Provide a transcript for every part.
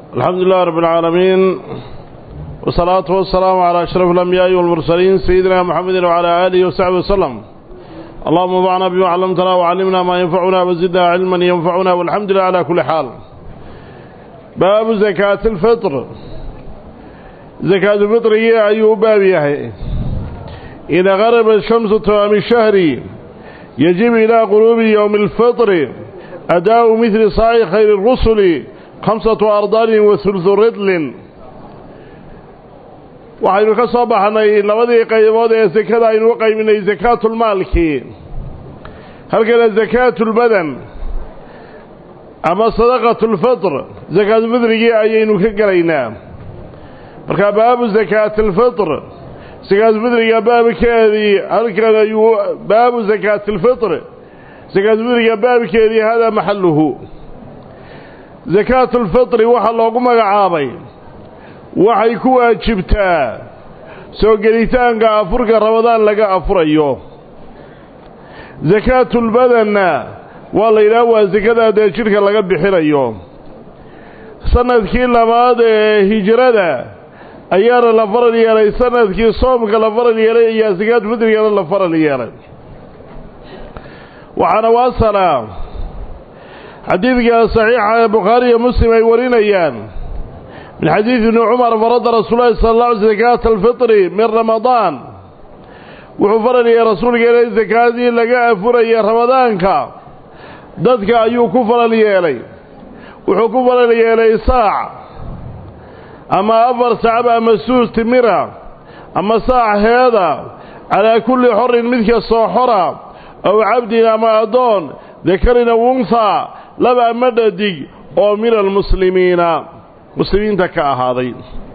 الحمد لله رب العالمين والصلاة والسلام على أشرف الأنبياء والمرسلين سيدنا محمد وعلى آله وصحبه وسلم اللهم انفعنا بما علمتنا وعلمنا ما ينفعنا وزدنا علما ينفعنا والحمد لله على كل حال باب زكاة الفطر زكاة الفطر هي أي بابها إذا غرب الشمس تمام الشهر يجب إلى قلوب يوم الفطر أداء مثل صاع خير الرسل خمسة أرضال وثلث رطل waxaynu ka soo baxnay labadii qaybood ee sekada aynu u qayminay sakaatulmaalkii halkana sakaatulbadan ama sadaqatulfitr sakaatulfitrigii ayaynu ka gelaynaa markaa baabu sakaatilfitr sakaatulfitriga baabkeedii halkan ayuu baabu sakaatilfitr sakaatulfitriga baabkeedii hadaa maxaluhu sakaatulfitri waxaa loogu magacaabay waxay ku waajibtaa soo gelitaanka afurka ramadaan laga afurayo sakaatulbadanna waa la yidhaha waa sakada dee jidhka laga bixinayo sanadkii labaad ee hijrada ayaana la faral yeelay sanadkii soomka la faral yeelay ayaa sakaatulfitrigana la faral yeelay waxaana waasalaa xadiidka saxiixa ee bukhaari iyo muslim ay warinayaan من حديث ابن عمر فرض رسول الله صلى الله عليه وسلم زكاة الفطر من رمضان وحفر لي رسول الله زكاة لقاء فري رمضان كا ضدك أيو كفر لي إلي وحكفر لي إلي ساع أما أفر سعب أما سوس تمرة أما ساع هذا على كل حر مثل الصحرة أو عبد أما أدون ذكرنا وانثى لبا مددي أو من المسلمين muslimiinta ka ahaaday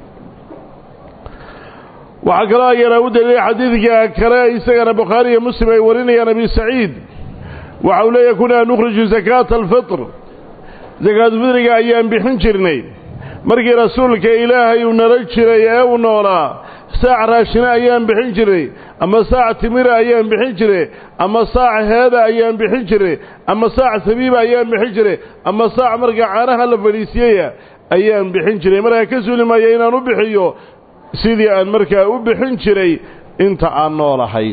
waxaa kaloo ayana u daliilay xadiidka kale isagana bukhaari iyo muslim ay warinayaan abi saciid waxa uu leeyahy kunaa nukhriju sakaata alfitr sakaatulfitriga ayaan bixin jirnay markii rasuulka ilaahay uu nala jiray ee uu noolaa saac raashina ayaan bixin jiray ama saac timira ayaan bixin jiray ama saac heeda ayaan bixin jiray ama saac sabiiba ayaan bixin jiray ama saac marka caanaha la fadhiisiyaya ayaan bixin jiray markaa ka suuli maaya inaan u bixiyo sidii aan markaa u bixin jiray inta aan noolahay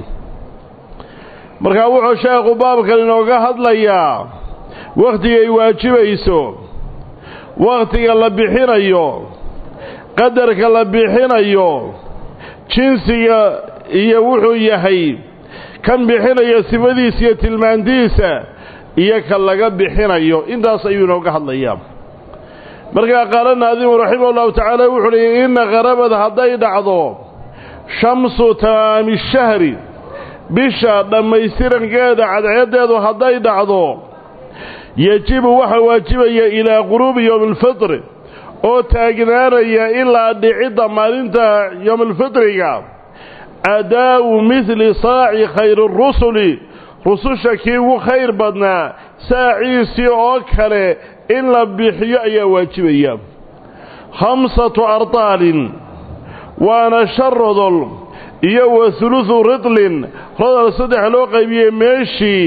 markaa wuxuu sheekhu baabkan inooga hadlayaa wakhtigay waajibayso wakhtiga la bixinayo qadarka la bixinayo jinsiga iyo wuxuu yahay kan bixinayo sifadiisa iyo tilmaantiisa iyo ka laga bixinayo intaas ayuu inooga hadlayaa markaa qaala naadimu raximah ullahu tacaala wuxuu uhi inna qarabad hadday dhacdo shamsu tamaami shahri bisha dhammaystirankeeda cadceeddeedu hadday dhacdo yejibu waxaa waajibaya ilaa quruubi yowmilfitri oo taagnaanaya ilaa dhicidda maalinta yowmilfitriga adaa'u midli saaci khayri rusuli rususha kii ugu khayr badnaa saaciisii oo kale in la bixiyo ayaa waajibaya khamsatu ardaalin waana shan rodol iyo wa hulusu ridlin rodol saddex loo qaybiyey meeshii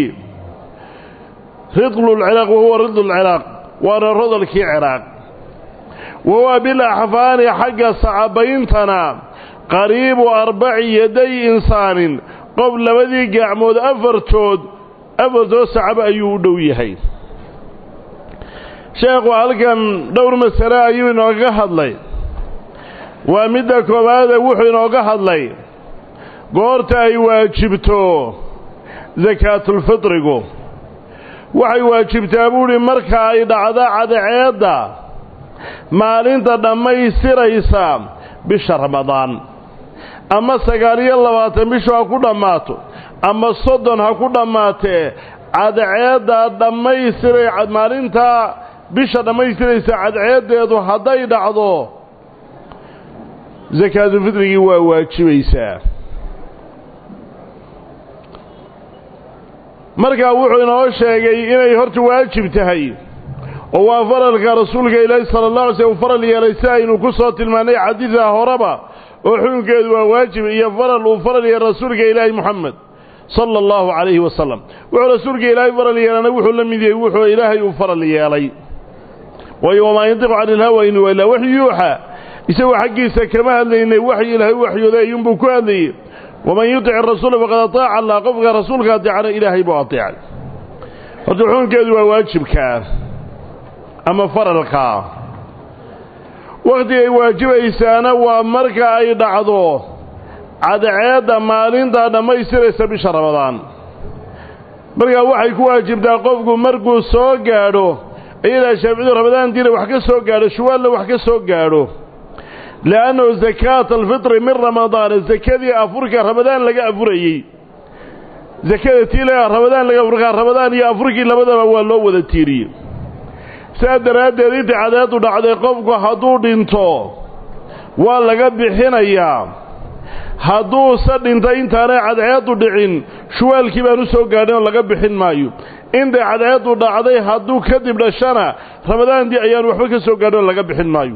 ridlulciraaq wahuwa ridlulciraaq waana rodolkii ciraaq wahuwa bilaxfaani xagga sacabayntana qariibu arbaci yaday insaanin qof labadii gacmood afartood afartood sacabo ayuu u dhow yahay sheekhu halkan dhowr masale ayuu inooga hadlay waa midda koowaade wuxuu inooga hadlay goorta ay waajibto sakaatulfitrigu waxay waajibtaa buuhi marka ay dhacdo cadceedda maalinta dhammaystiraysa bisha ramadaan ama sagaal iyo labaatan bishu ha ku dhammaato ama soddon ha ku dhammaatee cadceedda dhammaystiray maalinta bisha dhammaystiraysa cadceeddeedu hadday dhacdo sakaatulfitrigii waa waajibaysaa markaa wuxuu inoo sheegay inay horta waajib tahay oo waa faralka rasuulka ilaahi sala allah alay slm uu faral yeelay si aynu ku soo tilmaannay xadiida horeba oo xukunkeedu waa waajib iyo faral uu faral yeelay rasuulka ilaahi moxamed sala allahu calayhi wasalam wuxuu rasuulka ilaahay faral yeelana wuxuu la mid yahay wuxuu ilaahay uu faral yeelay waayo wamaa yantiqu cani ilhawa in huwa ilaa waxyu yuuxa isagoo xaggiisa kama hadlaynay waxyi ilaahay u waxyooday ayuunbuu ku hadlayey waman yutic rasuula faqad ataaca allah qofka rasuulka ateecana ilaahay buu ateecay horta xukunkeedu waa waajibkaa ama faralkaa wakhtigay waajibaysaana waa marka ay dhacdo cadceedda maalintaa dhammaystiraysa bisha ramadaan markaa waxay ku waajibtaa qofku markuu soo gaadho ayadaa shaaficiyadu ramadaantiina wax ka soo gaadho shuwaalna wax ka soo gaadho li'annahu sakaata alfitri min ramadaana sakadii afurka ramadaan laga afurayey sakada tii laga ramadaan laga afurkaa ramadaan iyo afurkii labadaba waa loo wada tiiriyey sidaa daraaddeed intii cadeedu dhacday qofku hadduu dhinto waa laga bixinayaa hadduuse dhintay intaanay cadceeddu dhicin shuwaalkii baan u soo gaadhin oo laga bixin maayo intay cadceeddu dhacday hadduu kadib dhashana ramadaantii ayaan waxba ka soo gaadhin oo laga bixin maayo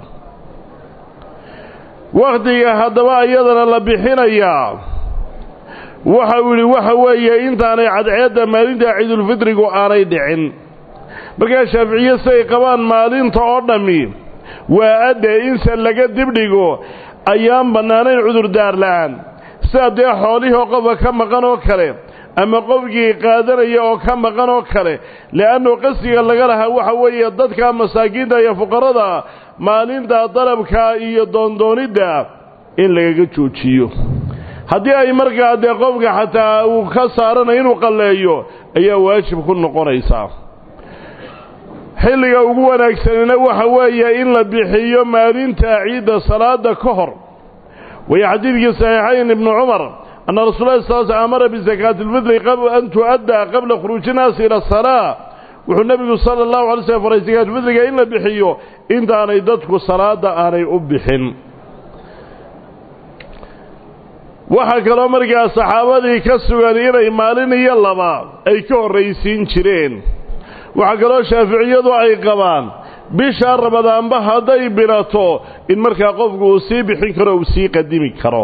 wakhtiga haddaba iyadana la bixinayaa waxa uu yidhi waxa weeye intaanay cadceedda maalinta ciidulfidrigu aanay dhicin markaa shaaficiye siay qabaan maalinta oo dhammi waa adde inse laga dibdhigo ayaan bannaanayn cudurdaar la'aan sidaa dee xoolihii oo qofka ka maqan oo kale ama qofkii qaadanaya oo ka maqan oo kale le'annu qasdiga laga lahaa waxa weeye dadka masaakiinta iyo fuqarada maalinta dalabka iyo doondoonidda in lagaga joojiyo haddii ay markaa dee qofka xataa uu ka saaranayo inuu qalleeyo ayaa waajib ku noqonaysaa xilliga ugu wanaagsanina waxa weeye in la bixiyo maalinta ciidda salaada ka hor waya xadiidkii saxiixayn ibnu cumar anna rasul lahi sal sl amara bisakaati lfidri an tu'addaa qabla khuruuji naasi ila asalaa wuxuu nebigu sala allahu alay slm faray sakaatulfidriga in la bixiyo intaanay dadku salaada aanay u bixin waxaa kaloo markaa saxaabadii ka sugan inay maalin iyo laba ay ka horraysiin jireen waxaa kaloo shaaficiyadu ay qabaan bisha ramadaanba hadday bilato in markaa qofku uu sii bixin karo uu sii qadimi karo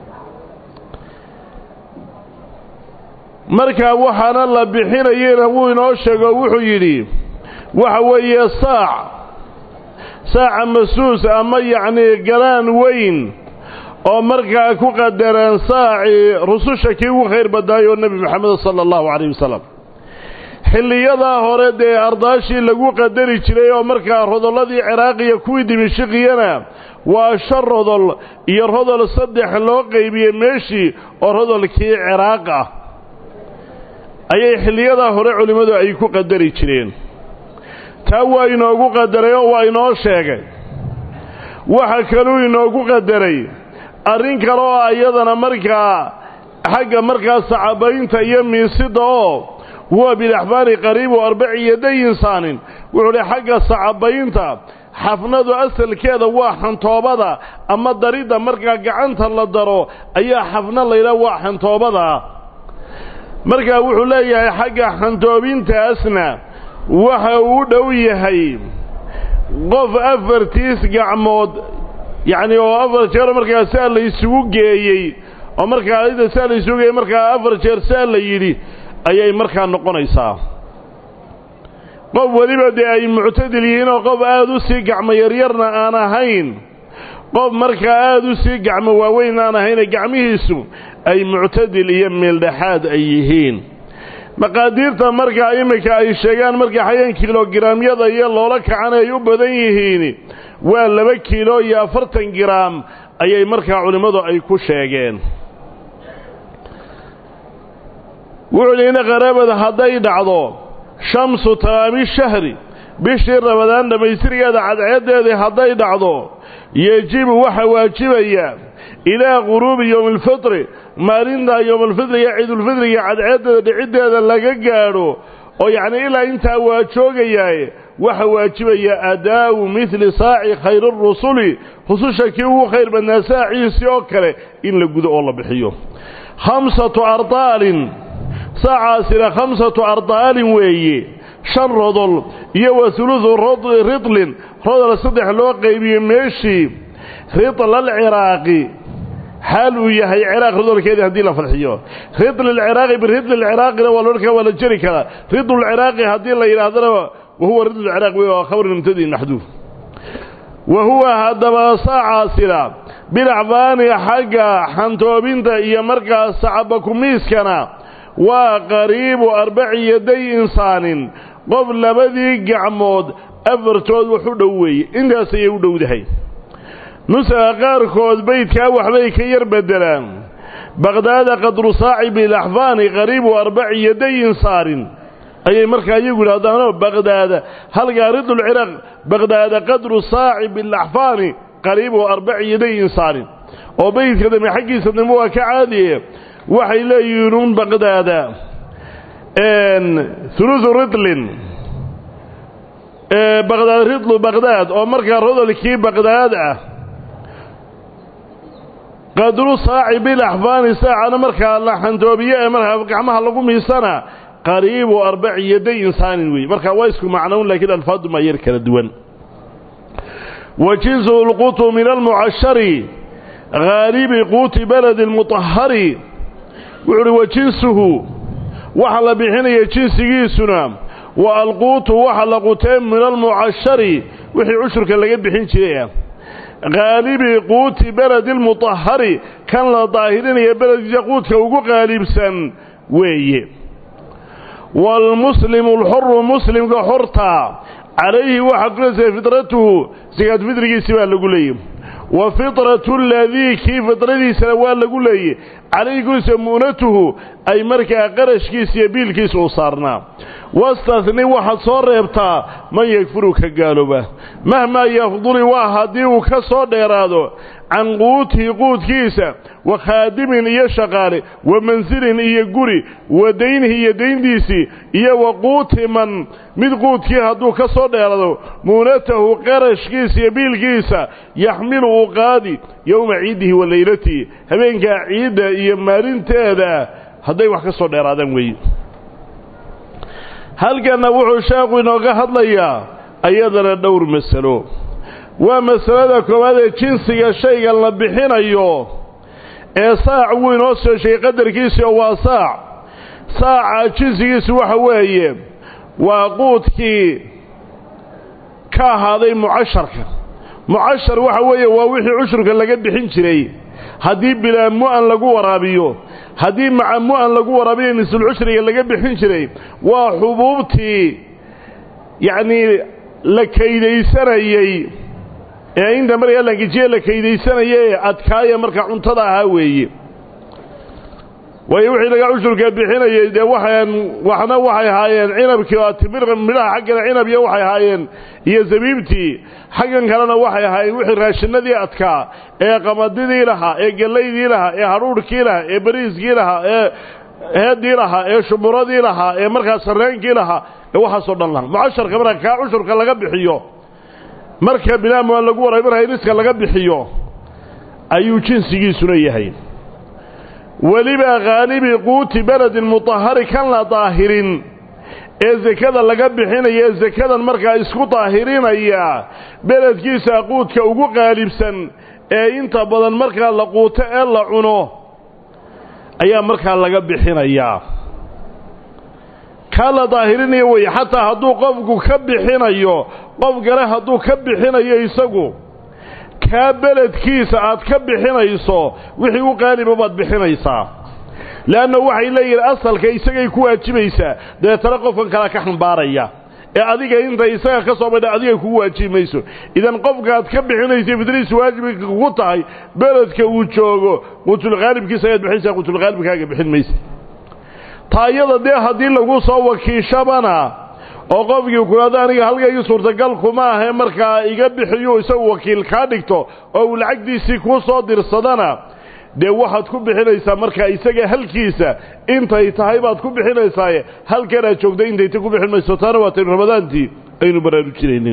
markaa waxaana la bixinayena wuu inoo sheego wuxuu yidhi waxa weeye saac saaca masuus ama yacnii galaan weyn oo markaa ku qadareen saacii rususha kii ugu khayr badnaayoo nebi moxamed sala allahu calayh wasalam xilliyadaa hore dee ardaashii lagu qadari jiray oo markaa rodolladii ciraaqiya kuwii dimishiqiyana waa shan rodol iyo rodol saddex loo qaybiyey meeshii oo rodolkii ciraaq ah ayay xilliyadaa hore culimmadu ay ku qadari jireen taa waa inoogu qadaray oo waa inoo sheegay waxa kaluu inoogu qadaray arrin kale oo iyadana markaa xagga markaa sacabaynta iyo miisida oo huwa bilaxbaari qariibu arbaci yaday insaanin wuxuu dhi xagga sacabaynta xafnadu asalkeeda waa xantoobada ama daridda markaa gacanta la daro ayaa xafna laydhaha waa xantoobada markaa wuxuu leeyahay xagga xantoobintaasna waxa uu dhow yahay qof afartiis gacmood yacni oo afar jeer markaa saa la isugu geeyey oo markaa ida saa la isugu geeyey markaa afar jeer saa la yidhi ayay markaa noqonaysaa qof weliba dee ay muctadil yihiin oo qof aada u sii gacmo yaryarna aan ahayn qof markaa aada u sii gacmo waaweyn aan ahayne gacmihiisu ay muctadil iyo meeldhexaad ay yihiin maqaadiirta markaa iminka ay sheegaan markaa xayan kilograamyada iyo loola kacan ay u badan yihiin waa laba kiilo iyo afartan giraam ayay markaa culimmadu ay ku sheegeen wuxuu liina qaraabada hadday dhacdo shamsu tamaami shahri bishii ramadaan dhammaystirgeeda cadceeddeedii hadday dhacdo yejibu waxa waajibaya ilaa quruubi yowmilfitri maalintaa yowmalfitriga ciidulfitriga cadceeddeeda dhiciddeeda laga gaadho oo yacnii ilaa intaa waa joogayaaye waxa waajibaya adaa'u midli saaci khayrirusuli rususha kii ugu khayr badnaa saaciisii oo kale in la gudo oo la bixiyo khamsatu ardaalin saacaasina khamsatu ardaalin weeye shan rodol iyo wa huludu ridlin rodol saddex loo qaybiyey meeshii ridla alciraaqi xaal uu yahay ciraaq rodolkeedii haddii la farxiyo ridl alciraaqi biridli alciraaqina waa loodhan waa la jeri karaa ridlu alciraaqi haddii la yidhaahdana wahuwa ridlu alciraaq wey waa khabr mubtadi maxduuf wa huwa haddaba saacaasina bilacfaani xagga xantoobinta iyo markaas sacabakumiiskana waa qariibu arbaci yaday insaanin qof labadii gacmood afartood wax u dhow weeye intaas ayay u dhowdahay nusaga qaarkood beydkaa waxbay ka yar beddelaan baqdaada qadru saaci bilaxfaani qariibu arbaci yaday insaarin ayay markaa iyagu yidhahdaanoo baqdaada halkaa ridulciraaq baqdaada qadru saaci bilaxfaani qariibu arbaci yaday insaarin oo beydka dambe xaggiisa dambe waa ka caadiye waxay leeyihiin un baqdaada hulusu ridlin baqdaad ridlu baqdaad oo markaa rodolkii baqdaad ah qadru saaci bilaxfaani saacana markaa la xantoobiye ee markaa gacmaha lagu miisana qariibu arbaci yaday insaanin weeye markaa waa isku macnown laakiin alfaadu maa yar kala duwan wa jinsuhu lqutu min almucashari haalibi quuti baladi lmutahari wuxu uhi wa jinsuhu waxa la bixinaya jinsigiisuna wa alquutu waxa la qutee min almucashari wixii cushurka laga bixin jiray ah haalibi quuti beledi lmutahari kan la daahirinaya beledkiisa quudka ugu qaalibsan weeye waalmuslimu alxuru muslimka xorta calayhi waxaa kuleesahay fidratuhu sakaad fidrigiisi baa lagu leeyay wa fitratu aladii kii fidradiisana waa lagu leeyey calayhi kuliisa mu'natuhu ay markaa qarashkiisa iyo biilkiisa u saarnaa wastahni waxaad soo reebtaa man yakfuru ka gaalooba mahmaa yafduli waa haddii uu ka soo dheeraado can quutihi quudkiisa wa khaadimin iyo shaqaale wa mansilin iyo guri wa daynihi iyo dayntiisii iyo wa quuti man mid quudkii hadduu ka soo dheeraado muunatahu qarashkiisa iyo biilkiisa yaxmilu uu qaadi yowma ciidihi wa leylatihi habeenkaa ciidda iyo maalinteeda hadday wax ka soo dheeraadaan weeye halkanna wuxuu sheekhu inooga hadlayaa ayadana dhowr masalo waa masalada koowaad ee jinsiga shayga la bixinayo ee saac wuu inoo soo sheegay qadarkiisi oo waa saac saaca jinsigiisu waxa weeye waa quudkii ka ahaaday mucasharka mucashar waxa weeye waa wixii cushurka laga bixin jiray haddii bilaa mu'an lagu waraabiyo haddii maca mu'an lagu waraabiyo nisulcushriga laga bixin jiray waa xubuubtii yacnii la kaydaysanayey ee inta markaa langijiye la kaydaysanaya ee adkaaya marka cuntada ahaa weeye waayo wixii laga cushurka bixinayey dee waxaan waxna waxay ahaayeen cinabkii oo timir midhaha xaggana cinab iyo waxay ahaayeen iyo zabiibtii xaggan kalena waxay ahaayeen wixii raashinadii adkaa ee qamadidii lahaa ee gellaydii lahaa ee hadhuudhkii lahaa ee bariiskii lahaa ee heedii lahaa ee shumuradii lahaa ee markaa sarreenkii lahaa ee waxaasoo dhan lahaa mucasharka marka kaa cushurka laga bixiyo marka binaamuan lagu waray marka iniska laga bixiyo ayuu jinsigiisuna yahay weliba khaalibi quuti beledin mutahari kan la daahirin ee sekada laga bixinaya ee sekadan markaa isku daahirinaya beledkiisa quudka ugu qaalibsan ee inta badan markaa la quuto ee la cuno ayaa markaa laga bixinayaa kaa la daahirinaya weeye xataa hadduu qofku ka bixinayo qof kale hadduu ka bixinayo isagu kaa beledkiisa aad ka bixinayso wixii u qaaliba baad bixinaysaa leanna waxay leeyihin asalka isagay ku waajibaysaa dabeetana qofkan kale ka xambaaraya ee adiga inta isaga ka soo badha adiga kugu waajibi mayso idan qofkaaad ka bixinaysa fitriis waajibay kugu tahay beledka uu joogo qutulkhaalibkiisa ayaad bixinaysaa qutulkhaalibkaaga bixin maysa taayada dee haddii lagu soo wakiishabana oo qofkii kulaado aniga halkaygii suurtagal kuma ahe markaa iga bixiyu isagu wakiil kaa dhigto oo uu lacagtiisii kuu soo dirsadana dee waxaad ku bixinaysaa markaa isaga halkiisa intay tahay baad ku bixinaysaaye halkanaad joogta intayta ku bixin mayso taana waataynu ramadaantii aynu baraarujinaynin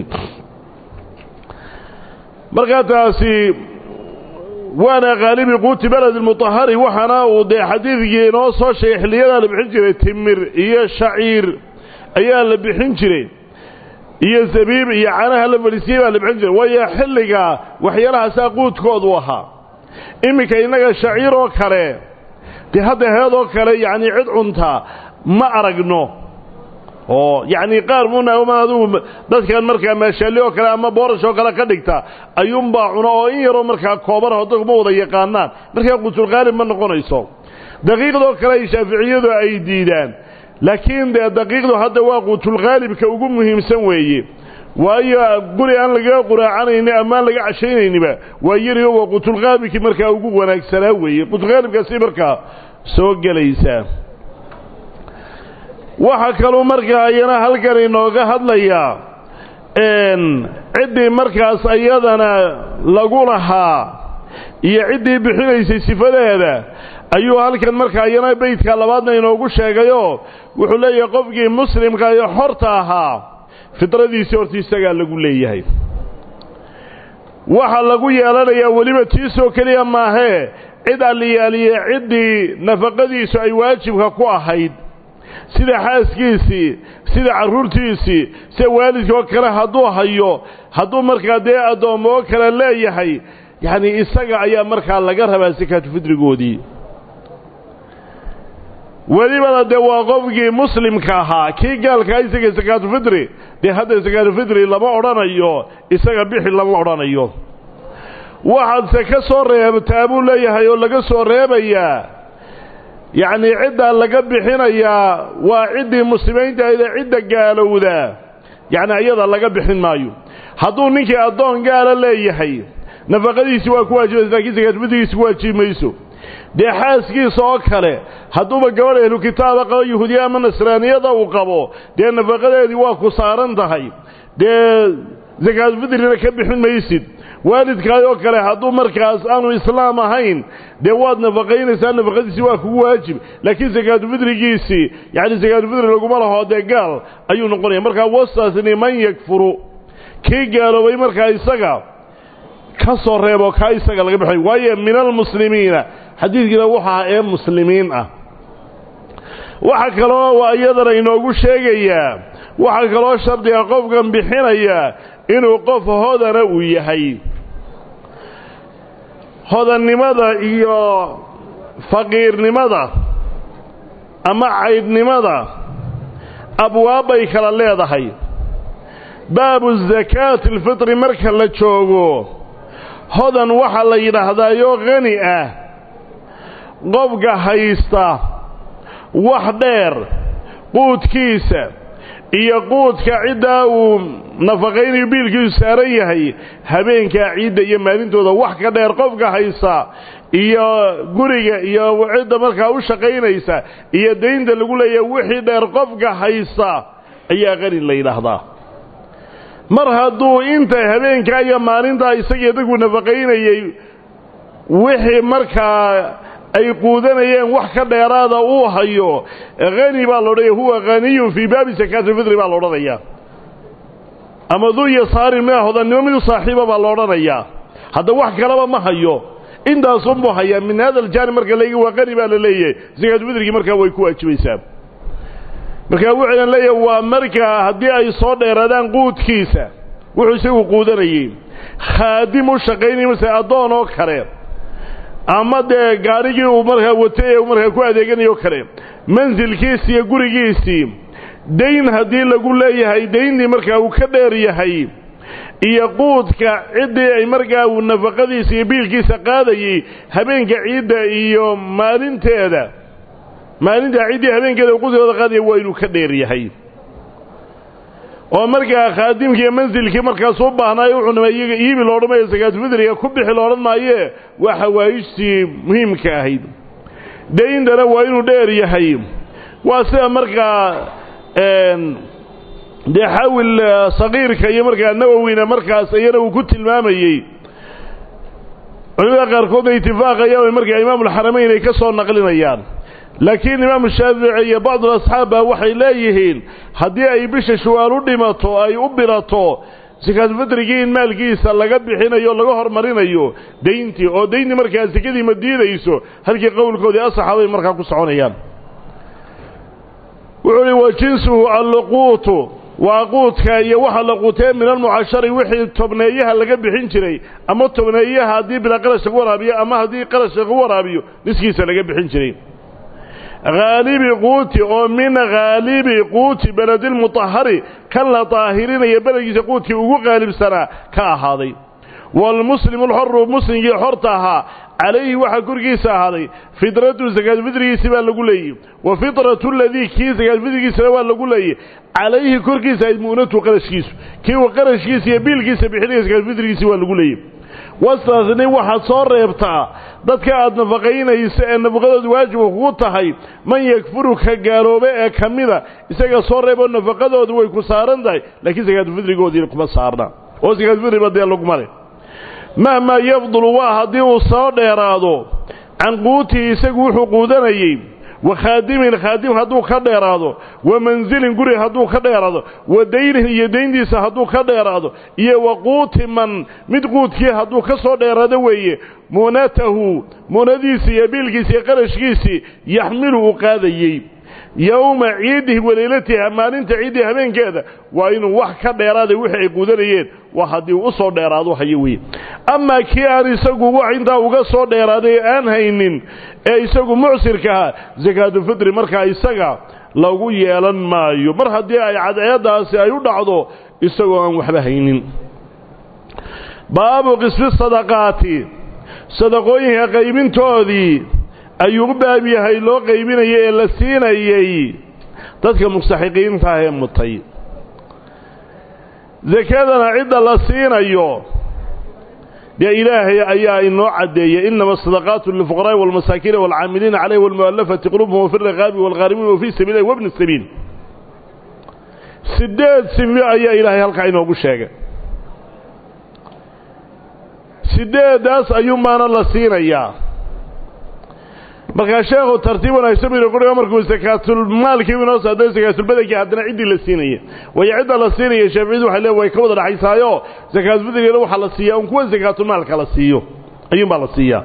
markaa taasi waana khaalibi quuti beledi mutahari waxaana uu dee xadiidkii inoo soo sheegay xilliyadaa la bixin jiray timir iyo shaciir ayaa la bixin jiray iyo zabiib iyo canaha la fadhiisiyey baa la bixin jiray waayo xilliga waxyaalahaasaa quudkoodu ahaa iminka innaga shaciir oo kale dee hadda heed oo kale yacnii cid cuntaa ma aragno oo yacni qaar muna adigu dadkan markaa maashaalli oo kale ama boorash oo kale ka dhigta ayuunbaa cuno oo in yaroo markaa koobanah dadku ma wada yaqaanaan markaa quutulqaalib ma noqonayso daqiiqdoo kale ay shaaficiyadu ay diidaan laakiin dee daqiiqdu hadda waa quutulqaalibka ugu muhiimsan weeye waayo guri aan lagaga quraacanayni ama aan laga cashaynayniba waa yariyo waa quutulqaalibkii markaa ugu wanaagsanaa weeye quutulqaalibkaasi markaa soo gelaysaa waxaa kaluu markaa ayana halkan inooga hadlayaa ciddii markaas ayadana lagu lahaa iyo ciddii bixinaysay sifadeeda ayuu halkan markaa ayana beydka labaadna inoogu sheegayoo wuxuu leeyahay qofkii muslimka iyo xorta ahaa fidradiisii horta isagaa lagu leeyahay waxaa lagu yeelanayaa weliba tiisoo keliya maahee cid alliyaaliye ciddii nafaqadiisu ay waajibka ku ahayd sida xaaskiisii sida carruurtiisii sida waalidka oo kale hadduu hayo hadduu markaa dee addoommo oo kale leeyahay yacnii isaga ayaa markaa laga rabaa sakaatu fidrigoodii welibana dee waa qofkii muslimka ahaa kii gaalkaa isaga sakaatufidri dee hadda sakaatufidri lama odhanayo isaga bixi lama odhanayo waxaadse ka soo reebtaa buu leeyahay oo laga soo reebayaa yacnii ciddaa laga bixinayaa waa ciddii muslimiintahaydee cidda gaalowda yacni ayada laga bixin maayo hadduu ninkii addoon gaala leeyahay nafaqadiisi waa ku waajibaysa lakiin sakaatufidrigiisi ku waajibi mayso dee xaaskiisa oo kale hadduuba gabadh ehlu kitaaba qabo yahuudiya ama nasraaniyada uu qabo dee nafaqadeedii waa ku saaran tahay dee sakaatufidrina ka bixin maysid waalidkaay oo kale hadduu markaas aanu islaam ahayn dee waad nafaqaynaysaa nafaqadiisii waa kugu waajib laakiin sakaatufidrigiisii yacni sakaatufidri laguma laho dee gaal ayuu noqonaya markaa wastaasni man yakfuru kii gaaloobay markaa isaga ka soo reebo kaa isaga laga baxay waayo min almuslimiina xadiidkiina wuxu ahaa ee muslimiin ah waxaa kaloo iyadana inoogu sheegayaa waxaa kaloo shardiga qofkan bixinaya inuu qof hodana uu yahay hodannimada iyo faqiirnimada ama caydhnimada abwaabbay kala leedahay baabu zakaati alfitri marka la joogo hodan waxaa la yidhaahdaayo khani ah qofka haysta wax dheer quudkiisa iyo quudka ciddaa uu nafaqaynayo biilkiisu saaran yahay habeenkaa ciidda iyo maalintooda wax ka dheer qofka haysta iyo guriga iyo cidda markaa u shaqaynaysa iyo daynta lagu leeyahay wixii dheer qofka haysta ayaa qani la yidhaahdaa mar hadduu inta habeenkaa iyo maalintaa isagii dadku nafaqaynayey wixii markaa ay quudanayeen wax ka dheeraada uu hayo hani baa la odhanaya huwa haniyun fii baabi sakaatulfidri baa la odhanayaa ama duu yasaarin mina hodannimo midu saaxiiba baa la odhanayaa hadda wax kalaba ma hayo intaasunbuu hayaa min hada aljaanib marka layga waa qani baa la leeyahay sakaatulfidrigii markaa way ku waajibaysaa markaa wuxuudan leeyahay waa markaa haddii ay soo dheeraadaan quudkiisa wuxuu isagu quudanayey khaadim u shaqaynaya mase addoon oo kale ama dee gaadhigii uu markaa watay ee uu markaa ku adeeganayo kale mansilkiisii iyo gurigiisii dayn haddii lagu leeyahay dayntii markaa uu ka dheer yahay iyo quudka ciddii ay markaa uu nafaqadiisa iyo biilkiisa qaadayey habeenka ciidda iyo maalinteeda maalintaa ciddii habeenkeeda uu quudkooda qaadaya waa inuu ka dheer yahay oo markaa khaadimkii iyo mansilkii markaas u baahnaayo wuxuu nama iyaga iibi loodhamaya sakaatufidriga ku bixi loodhan maayee waa xawaayijtii muhiimka ahayd dayntana waa inuu dheer yahay waa sida markaa dee xawil sagiirka iyo markaa nawowina markaas iyana uu ku tilmaamayey culimada qaarkoodna itifaaqayaan markaa imaamulxaramayn ay ka soo naqlinayaan laakiin imaamu shaafici iyo bacdul asxaab baa waxay leeyihiin haddii ay bisha shuwaal u dhimato ay u bilato sakaatufidrigii in maalkiisa laga bixinayo laga hormarinayo dayntii oo dayntii markaa sekadii ma diidayso halkii qowlkoodii asaxaabay markaa ku soconayaan wuxuu uhi wa jinsuhu alluquutu waa quudka iyo waxa la quutee min almucashari wixii tobneeyaha laga bixin jiray ama tobneeyaha haddii bilaa qarash lagu waraabiyo ama haddii qarash lagu waraabiyo niskiisa laga bixin jiray haalibi quuti oo min haalibi quuti beledilmutahari kan la daahirinaya beledkiisa quudkii ugu qaalibsanaa ka ahaaday waalmuslimu alxoru muslimkii xorta ahaa calayhi waxaa korkiisa ahaaday fidratu sakaadfidrigiisi baa lagu leeyey wa fidratu ladii kii sakaadfidrigiisana waa lagu leeyey calayhi korkiisa ayd mu'natu qarashkiisu kii uu qarashkiisa iyo biilkiisa bixinaya sakaadfidrigiisi waa lagu leeyey wastaasni waxaad soo reebtaa dadka aad nafaqaynaysa ee nafaqadoodu waajiba kugu tahay man yakfuru ka gaaloobe ee ka mida isaga soo reeboo nafaqadoodu way ku saaran tahay laakiin sakaadfidrigoodii kuma saarna oo sakaadfidriba dee laguma leh mahmaa yafdulu waa haddii uu soo dheeraado can quutihi isagu wuxuu quudanayey wa khaadimin khaadim hadduu ka dheeraado wa mansilin guri hadduu ka dheeraado wa daynin iyo dayntiisa hadduu ka dheeraado iyo wa quuti man mid quudkii hadduu ka soo dheeraado weeye muunatahu muunadiisii iyo biilkiisi iyo qarashkiisii yaxmilu uu qaadayey yowma ciidihi waleylatiha maalinta ciiddii habeenkeeda waa inuu wax ka dheeraaday wixii ay quudanayeen waa haddii uu u soo dheeraado hayo weye amaa kii aan isagu wax intaa uga soo dheeraaday aan haynin ee isagu mucsirka ahaa sakaatulfitri markaa isaga lagu yeelan maayo mar haddii ay cadceeddaasi ay u dhacdo isagoo aan waxba haynin baabu qisfi sadaqaati sadaqooyinka qaybintoodii ayuu u baab yahay loo qaybinayay ee la siinayey dadka mustaxiqiinta ah ee mutay sakadana cidda la siinayo dee ilaahay ayaa inoo caddeeyey inama asadaqaatu lilfuqaraa'i waalmasaakiina waalcaamiliina calayhi waalmu'allafati qulubuhum wafi riqaabi waalghaarimiin wafii sabiilihi wabni sabiil siddeed sifi ayaa ilaahay halkaa inoogu sheegay siddeeddaas ayuunbaana la siinayaa markaa sheekhu tartiib wanaagsan buu quriga markuu sakaatulmaalkii inoo saaday sakaatulbadankii haddana ciddii la siinaya waayo cidda la siinaya shaaficiyadu waxay lee way ka wada dhaxaysaayo sakaatulbadankeeda waxaa la siiyaa un kuwa sakaatulmaalka la siiyo ayuunbaa la siiyaa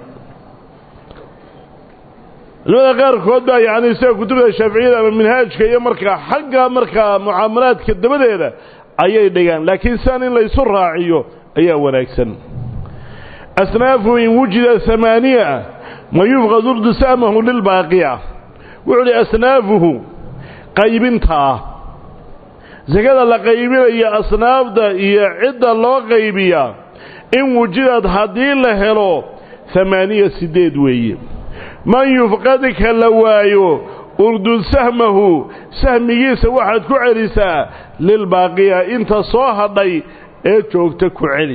culimada qaarkood baa yacni sida kutubta shaaficiyada ama minhaajka iyo markaa xagga markaa mucaamalaadka dabadeeda ayay dhigaan laakiin sian in laysu raaciyo ayaa wanaagsan asnaafu in wujida amaaniya man yufqad urdu sa'mahu lilbaaqiya wuxuu uhi asnaafuhu qaybintaa sakada la qaybinaya asnaafda iyo cidda loo qaybiyaa in wujidad haddii la helo amaaniya siddeed weeye man yufqad ka la waayo urdud sahmahu sahmigiisa waxaad ku celisaa lilbaaqiya inta soo hadhay ee joogta ku celi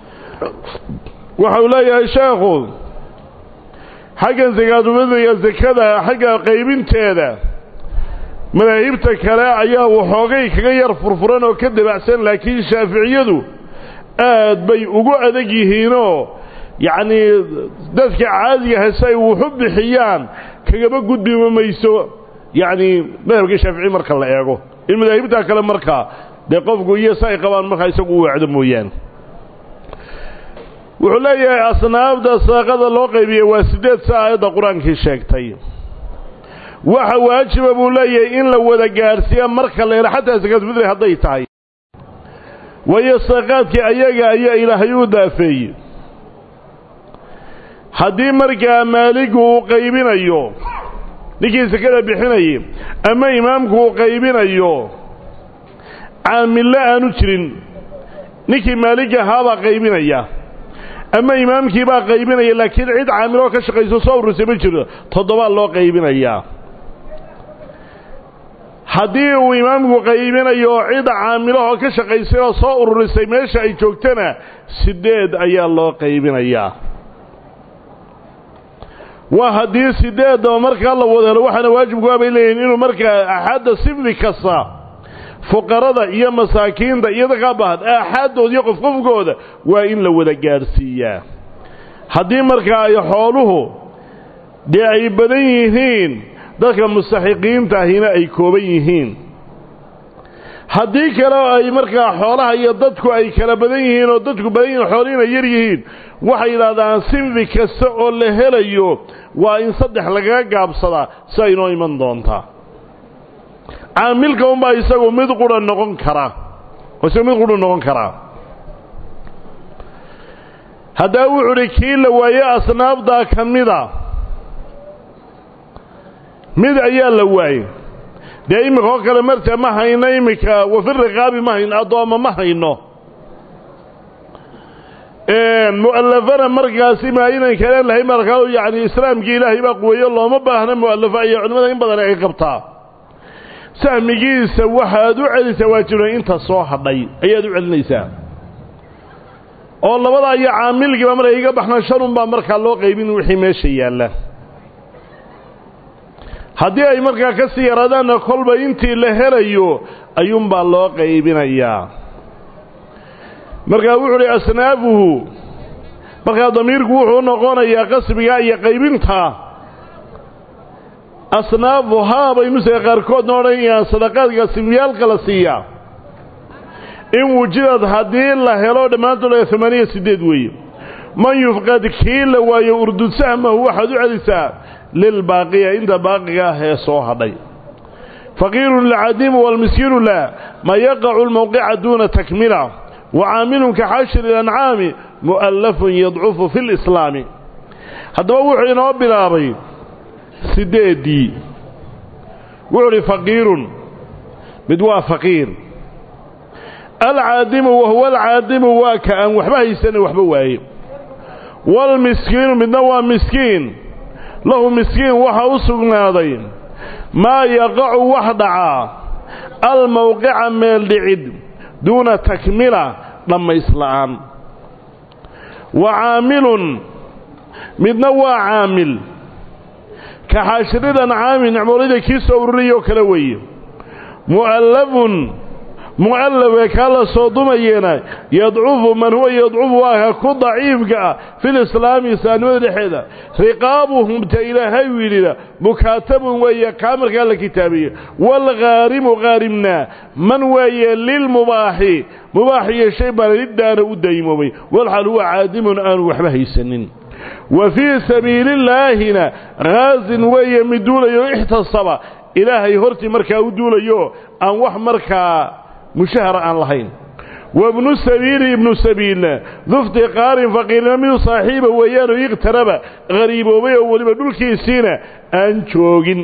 waxau leeyahay sheekhu xaggan sakaatulfidriga sakada xagga qaybinteeda madaahibta kale ayaa waxoogay kaga yar furfuran oo ka dabacsan laakiin shaaficiyadu aad bay ugu adag yihiinoo yacnii dadka caadiga hase ay wuxu bixiyaan kagaba gudbima mayso yacnii madhabka shaafici marka la eego in madaahibta kale markaa dee qofku iyo si ay qabaan markaa isagu u wacdo mooyaane wuxuu leeyahay asnaafda sadaqada loo qaybiyey waa siddeed sa aayadda qur-aankii sheegtay waxa waajiba buu leeyahay in la wada gaadhsiiya marka la helo xataa sakaatulfidri hadday tahay waayo sadaqaadkii ayaga ayaa ilaahay u daafeeyey haddii markaa maaligu uu qaybinayo ninkii sakada bixinayay ama imaamku uu qaybinayo caamille aanu jirin ninkii maalig ahaabaa qaybinaya ama imaamkii baa qaybinaya laakiin cid caamiloo ka shaqayso soo urursay ma jiro toddobaa loo qaybinayaa haddii uu imaamku qaybinayo oo cid caamilahoo ka shaqaysay oo soo ururisay meesha ay joogtana siddeed ayaa loo qaybinayaa waa haddii sideedaba markaa la wada helo waxaana waajibkuaa bay leeyihin inuu markaa axadda sifdi kasta fuqarada iyo masaakiinta iyo dadkaa bahan aaxaaddooda iyo qofqofkooda waa in la wada gaadhsiiyaa haddii markaa ay xooluhu dee ay badan yihiin dadka mustaxiqiinta ahina ay kooban yihiin haddii kale ay markaa xoolaha iyo dadku ay kala badan yihiin oo dadku badan yihiin xoolihiina yar yihiin waxay yidhahdaan sinfi kasta oo la helayo waa in saddex lagaga gaabsadaa si ay inoo iman doontaa caamilka unbaa isagu mid qura noqon karaa isagu mid qura noqon karaa haddaa wuxuu udhi kii la waaye asnaafdaa ka mida mid ayaa la waayey dee iminka oo kale marta ma hayno iminka wafi riqaabi ma hayno addoommo ma hayno mu'allafana markaasi ma aynan kaleen lahayn markaa yacni islaamkii ilaahay baa quweeyo looma baahna mu'allafo ayaa culimmada in badan ay qabtaa sahmigiisa waxaad u celisaa waajibna inta soo hadhay ayaad u celinaysaa oo labadaa iyo caamilkiiba markay iga baxnaan shanun baa markaa loo qaybin wixii meesha yaalla haddii ay markaa ka sii yaraadaanna kolba intii la helayo ayuunbaa loo qaybinayaa markaa wuxuu uhi asnaafuhu markaa damiirku wuxuu noqonayaa qasbiga iyo qaybinta asnaafuhaa bay nusaga qaarkoodna odhanayaan sadaqaadka simyaalka la siiyaa in wujidad haddii la helo dhammaantood amaaniya siddeed weeye man yufqad kii la waayo urdud sahmahu waxaad u celisaa lilbaaqiya inta baaqiga ah ee soo hadhay faqiirun lcadiimu waalmiskiinu laa ma yaqacu lmowqica duuna takmila wacaamilun ka xashri ilancaami mu'allafun yadcufu fi lislaami haddaba wuxuu inoo bilaabay siddeeddii wuxuu uhi faqiirun mid waa faqiir alcaadimu wahuwa alcaadimu waa ka aan waxba haysana waxba waaye waalmiskiinu midna waa miskiin lahu miskiin waxa u sugnaaday maa yaqacu wax dhacaa almowqica meel dhicid duuna takmila dhammaysla'aan wa caamilun midna waa caamil ka xaashiridan caami nicmoolida kii soo ururiyoo kale weeye mu'allafun mu'allafe kaa la soo dumayeena yadcufu man huwa yadcufu waa ka ku daciifka ah filislaami islaamnimada dhexeeda riqaabuhum ta ilaahay u yidhida mukaatabun weeye kaa markaa la kitaabiye waalghaarimu khaarimna man weeye lilmubaaxi mubaax iyo shay baan liddaana u daymoomay walxal huwa caadimun aanu waxba haysanin wa fii sabiilillaahina khaasin weeye mid duulayo ixtasaba ilaahay hortii markaa u duulayo aan wax markaa mushahara aan lahayn wabnu sabiili ibnu sabiilna dufti qaarin faqiirna midu saaxiiba weeyaanoo iqtaraba hariiboobay oo weliba dhulkiisiina aan joogin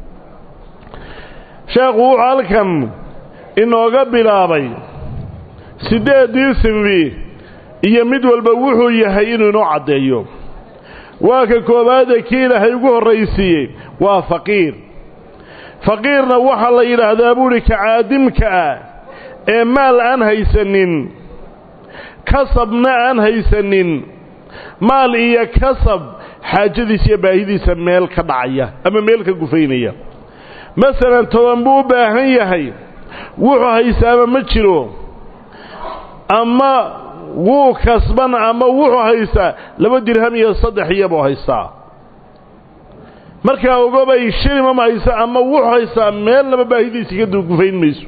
sheekhu wuxuu halkan inooga bilaabay siddeeddii sinfi iyo mid walba wuxuu yahay inuu inoo caddeeyo waa ka koowaade kii ilaahay ugu horraysiiyey waa faqiir faqiirna waxaa la yidhaahdaa buuhi ka caadimka ah ee maal aan haysanin kasabna aan haysanin maal iyo kasab xaajadiisa iyo baahidiisa meel ka dhacaya ama meel ka gufaynaya masalan toban buu u baahan yahay wuxuu haysaama ma jiro ama wuu kasban ama wuxuu haystaa laba dirham iyo saddex iyabuu haystaa markaa ogobay shilima ma haysa ama wuxuu haystaa meel laba baahidiisa ka gufayn mayso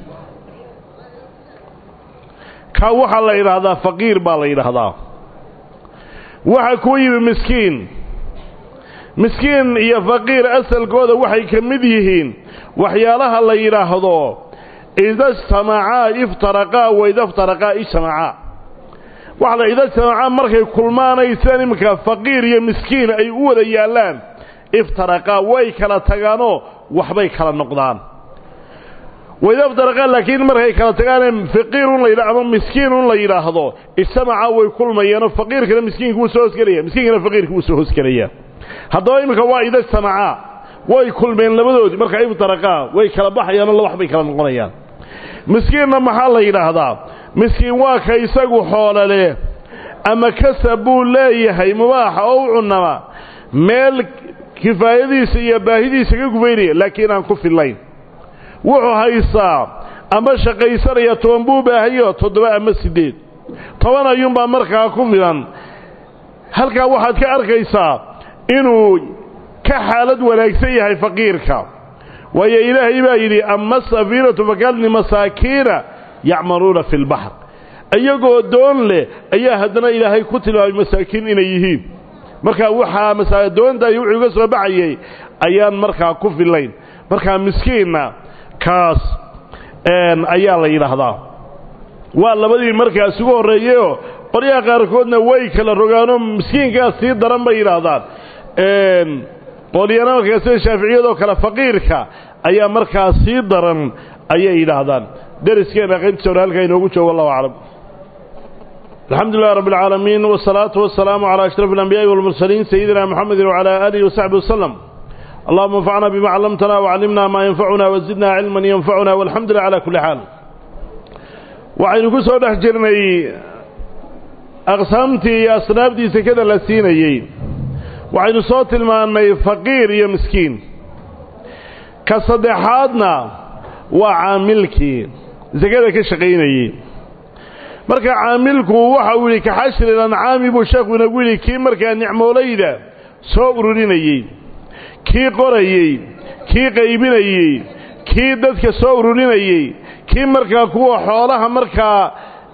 ka waxaa la yidhaahdaa faqiir baa la yidhaahdaa waxaa kuu yimi miskiin miskiin iyo faqiir asalkooda waxay ka mid yihiin waxyaalaha la yidhaahdo ida ijtamacaa iftaraqaa wa ida iftaraqaa ijtamacaa waxa la ida ijtamacaa markay kulmaanaysaan iminka faqiir iyo miskiin ay u wada yaallaan iftaraqaa way kala tagaanoo waxbay kala noqdaan wayda iftaraqaa laakiin markay kala tagaanee faqiirun la yidha ama miskiinun la yidhaahdo ijtamacaa way kulmayaanoo faqiirkana miskiinka wuu soo hoosgelaya miskiinkana faqiirka wuu soo hoosgelaya haddaba iminka waa ida ijtamacaa way kulmeen labadoodii marka iftaraqaa way kala baxayaanoo la wax bay kala noqonayaan miskiinna maxaa la yidhaahdaa miskiin waa ka isagu xoolale ama kasab buu leeyahay mubaaxa oo u cunama meel kifaayadiisa iyo baahidiisa ka gufaynaya laakiin aan ku fillayn wuxuu haystaa ama shaqaysanaya toban buu baahayo toddoba ama siddeed toban ayuunbaa markaa ku filan halkaa waxaad ka arkaysaa inuu ka xaalad wanaagsan yahay faqiirka waayo ilaahay baa yidhi ama asafiinatu fakalni masaakiina yacmaluuna fi lbaxr iyagoo doon leh ayaa haddana ilaahay ku tilmaamay masaakiin inay yihiin markaa waxaa masaadoontaay wuxuu iga soo baxayay ayaan markaa ku fillayn markaa miskiinna kaas ayaa la yidhaahdaa waa labadii markaas ugu horreeyeyoo qoryaha qaarkoodna way kala rogaanoo miskiinkaas sii daran bay yidhaahdaan qolyana markaa sida shaaficiyadoo kale faqiirka ayaa markaa sii daran ayay yidhaahdaan deriskeena qaybtiisa hore halkaa inoogu joogo allahu aclam الحمد لله رب العالمين والصلاة والسلام على أشرف الأنبياء والمرسلين سيدنا محمد وعلى آله وصحبه وسلم اللهم انفعنا بما علمتنا وعلمنا ما ينفعنا وزدنا علما ينفعنا والحمد لله على كل حال وعين كسو دحجرني أقسامتي أصنابتي سكذا لسينيي وعين صوت الماني فقير يا مسكين كصدحاتنا وعاملكي زكذا كشقينيي marka caamilku waxa uu yidhi ka xashri lancaami buu sheekhu inagu yidhi kii markaa nicmoolayda soo ururinayey kii qorayey kii qaybinayey kii dadka soo ururinayey kii markaa kuwa xoolaha markaa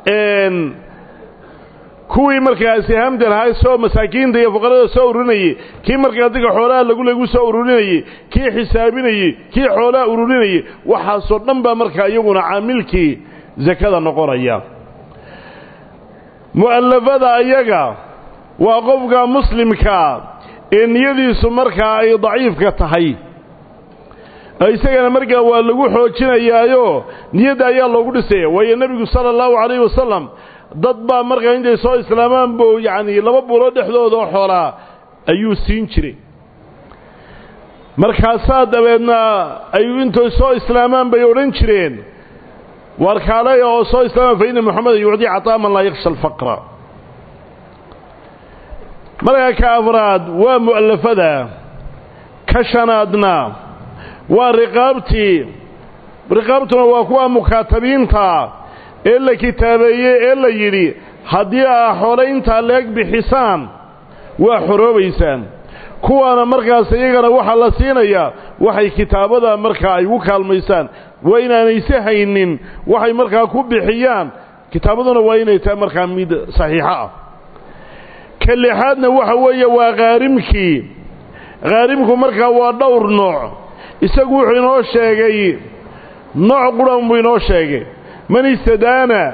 kuwii markaa sihaamda lahaa soo masaakiinta iyo fuqarada soo ururinayey kii markaa dadka xoolaha lagu lagu soo ururinayey kii xisaabinayey kii xoolaha ururinayey waxaasoo dhan baa markaa iyaguna caamilkii sakada noqonaya mu'allafada ayaga waa qofka muslimkaa ee niyadiisu markaa ay daciifka tahay isagana markaa waa lagu xoojinayaayo niyadda ayaa loogu dhisaya waayo nebigu sala allahu calayhi wasalam dad baa markaa intay soo islaamaan buu yacnii laba bulo dhexdooda oo xoolaa ayuu siin jiray markaasaa dabeedna ay intay soo islaamaan bay odhan jireen warkaalaya oo soo islaama fa inna moxameda yucdii cataa man laa yaksha alfaqra markaa ka afraad waa mu'allafada ka shanaadna waa riqaabtii riqaabtuna waa kuwa mukaatabiinta ee la kitaabeeyey ee la yidhi haddii aa xoole intaa leeg bixisaan waa xoroobaysaan kuwaana markaas iyagana waxaa la siinayaa waxay kitaabada markaa ay ugu kaalmaysaan waa inaanayse haynin waxay markaa ku bixiyaan kitaabaduna waa inay tahay markaa mid saxiixo ah ka lixaadna waxa weeye waa khaarimkii khaarimku markaa waa dhowr nooc isagu wuxuu inoo sheegay nooc quran buu inoo sheegay man istadaana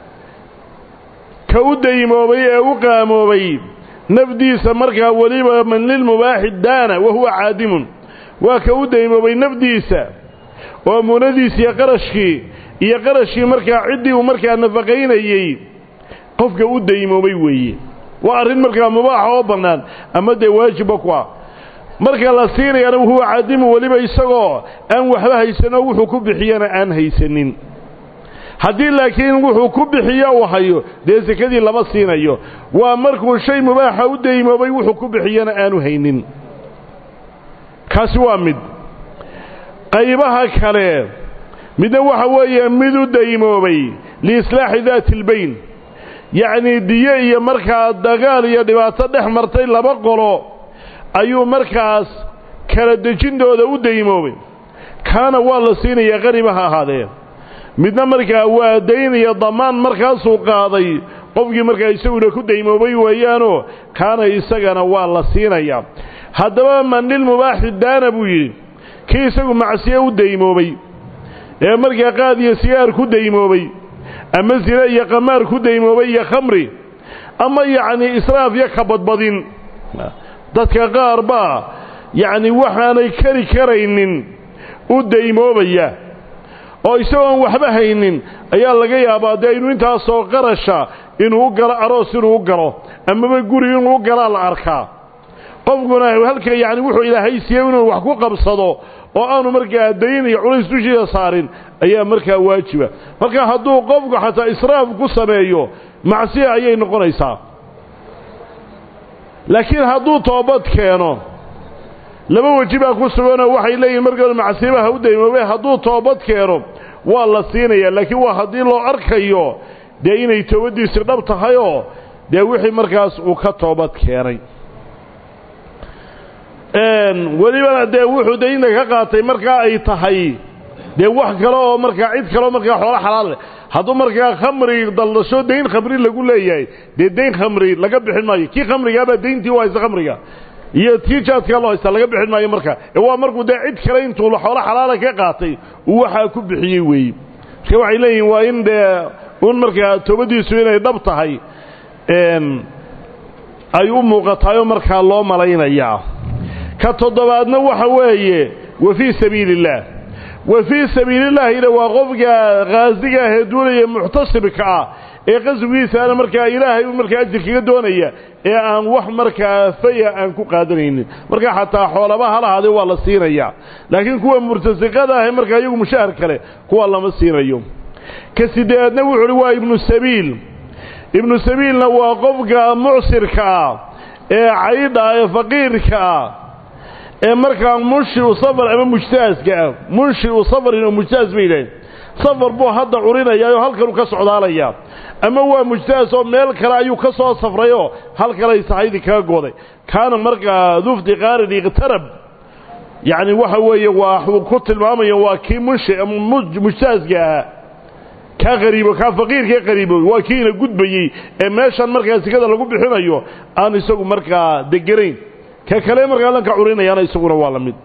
ka u daymoobay ee u qaamoobay nafdiisa markaa weliba man lilmubaaxi daana wa huwa caadimun waa ka u daymoobay nafdiisa oo muunadiisi iyo qarashkii iyo qarashkii markaa ciddii uu markaa nafaqaynayey qofka u daymoobay weeye waa arrin markaa mubaaxa oo bannaan ama dee waajibba ku ah marka la siinayaana huwa caadimu weliba isagoo aan waxba haysanoo wuxuu ku bixiyana aan haysanin haddii laakiin wuxuu ku bixiyo uu hayo dee sekadii lama siinayo waa markuu shay mubaaxa u daymoobay wuxuu ku bixiyana aanu haynin kaasi waa mid qaybaha kale midna waxa weeye mid u daymoobay liislaaxi daati albayn yacnii diyo iyo markaa dagaal iyo dhibaato dhex martay laba qolo ayuu markaas kala dejintooda u daymoobay kaana waa la siinayaa qariba ha ahaadee midna markaa waa dayn iyo dammaan markaasuu qaaday qofkii markaa isaguna ku daymoobay weeyaanoo kaana isagana waa la siinayaa haddaba man lilmubaaxi daana buu yidhi kii isagu macsiye u daymoobay ee markaa qaad iyo sigaar ku daymoobay ama sine iyo qamaar ku daymoobay iyo khamri ama yacnii israaf iyo kabadbadin dadka qaar baa yacni waxaanay kari karaynin u daymoobaya oo isagoon waxba haynin ayaa laga yaabaa dee inuu intaasoo qarasha inuu u galo aroos inuu u galo amaba guri inuu u galaa la arkaa qofkuna halka yacni wuxuu ilaahay siiyey inuu wax ku qabsado oo aanu markaa dayn iyo culays dushiisa saarin ayaa markaa waajiba marka hadduu qofku xataa israaf ku sameeyo macsiya ayay noqonaysaa laakiin hadduu toobad keeno laba weji baa ku suganoo waxay leeyihin markooda macsiibaha u daymoobe hadduu toobad keeno waa la siinayaa laakiin waa haddii loo arkayo dee inay toobaddiisi dhab tahayoo dee wixii markaas uu ka toobad keenay welibana dee wuxuu daynta ka qaatay markaa ay tahay dee wax kale oo markaa cid kaleo markaa xoolo xalaal leh hadduu markaa khamri daldasho dayn khamri lagu leeyahay dee dayn khamri laga bixin maayo kii khamrigaabaa dayntii u haysta khamriga iyo tii jaadkaa loo haystaa laga bixin maayo markaa ee waa markuu dee cid kale intuu xoolo xalaala ka qaatay uu waxaa ku bixiyey weeye marka waxay leeyihin waa in dee un markaa toobadiisu inay dhab tahay ay u muuqataayoo markaa loo malaynayaa ka toddobaadna waxa weeye wa fii sabiili illaah wa fii sabiilillaahina waa qofka khaasiga ahee duulaya muxtasibka ah ee qaswigiisaana markaa ilaahay u markaa ajir kaga doonaya ee aan wax markaa faya aan ku qaadanaynin markaa xataa xoolaba halahaade waa la siinayaa laakiin kuwa murtasiqada ah ee markaa iyagu mushahar kale kuwa lama siinayo ka sideedna wuxu uhi waa ibnu sabiil ibnu sabiilna waa qofka mucsirka ah ee caydha ee faqiirka ah ee markaa munshiu safar ama mujtaaska ah munshiu safarin oo mujtaas bay yidhaaheen safar buu hadda curinayaa oo halkanuu ka socdaalayaa ama waa mujtaas oo meel kale ayuu ka soo safrayoo halkalay saxaydii kaga gooday kaana markaa dufdi qaarin iqtarab yacni waxa weeye waa ku tilmaamaya waa kii munshi ama mujtaaska ahaa kaa qariibo kaa faqiirkae qariibo waa kiina gudbayey ee meeshan markaa sikada lagu bixinayo aan isagu markaa deganayn ka kale markaa lanka curinayaana isaguna waa la mid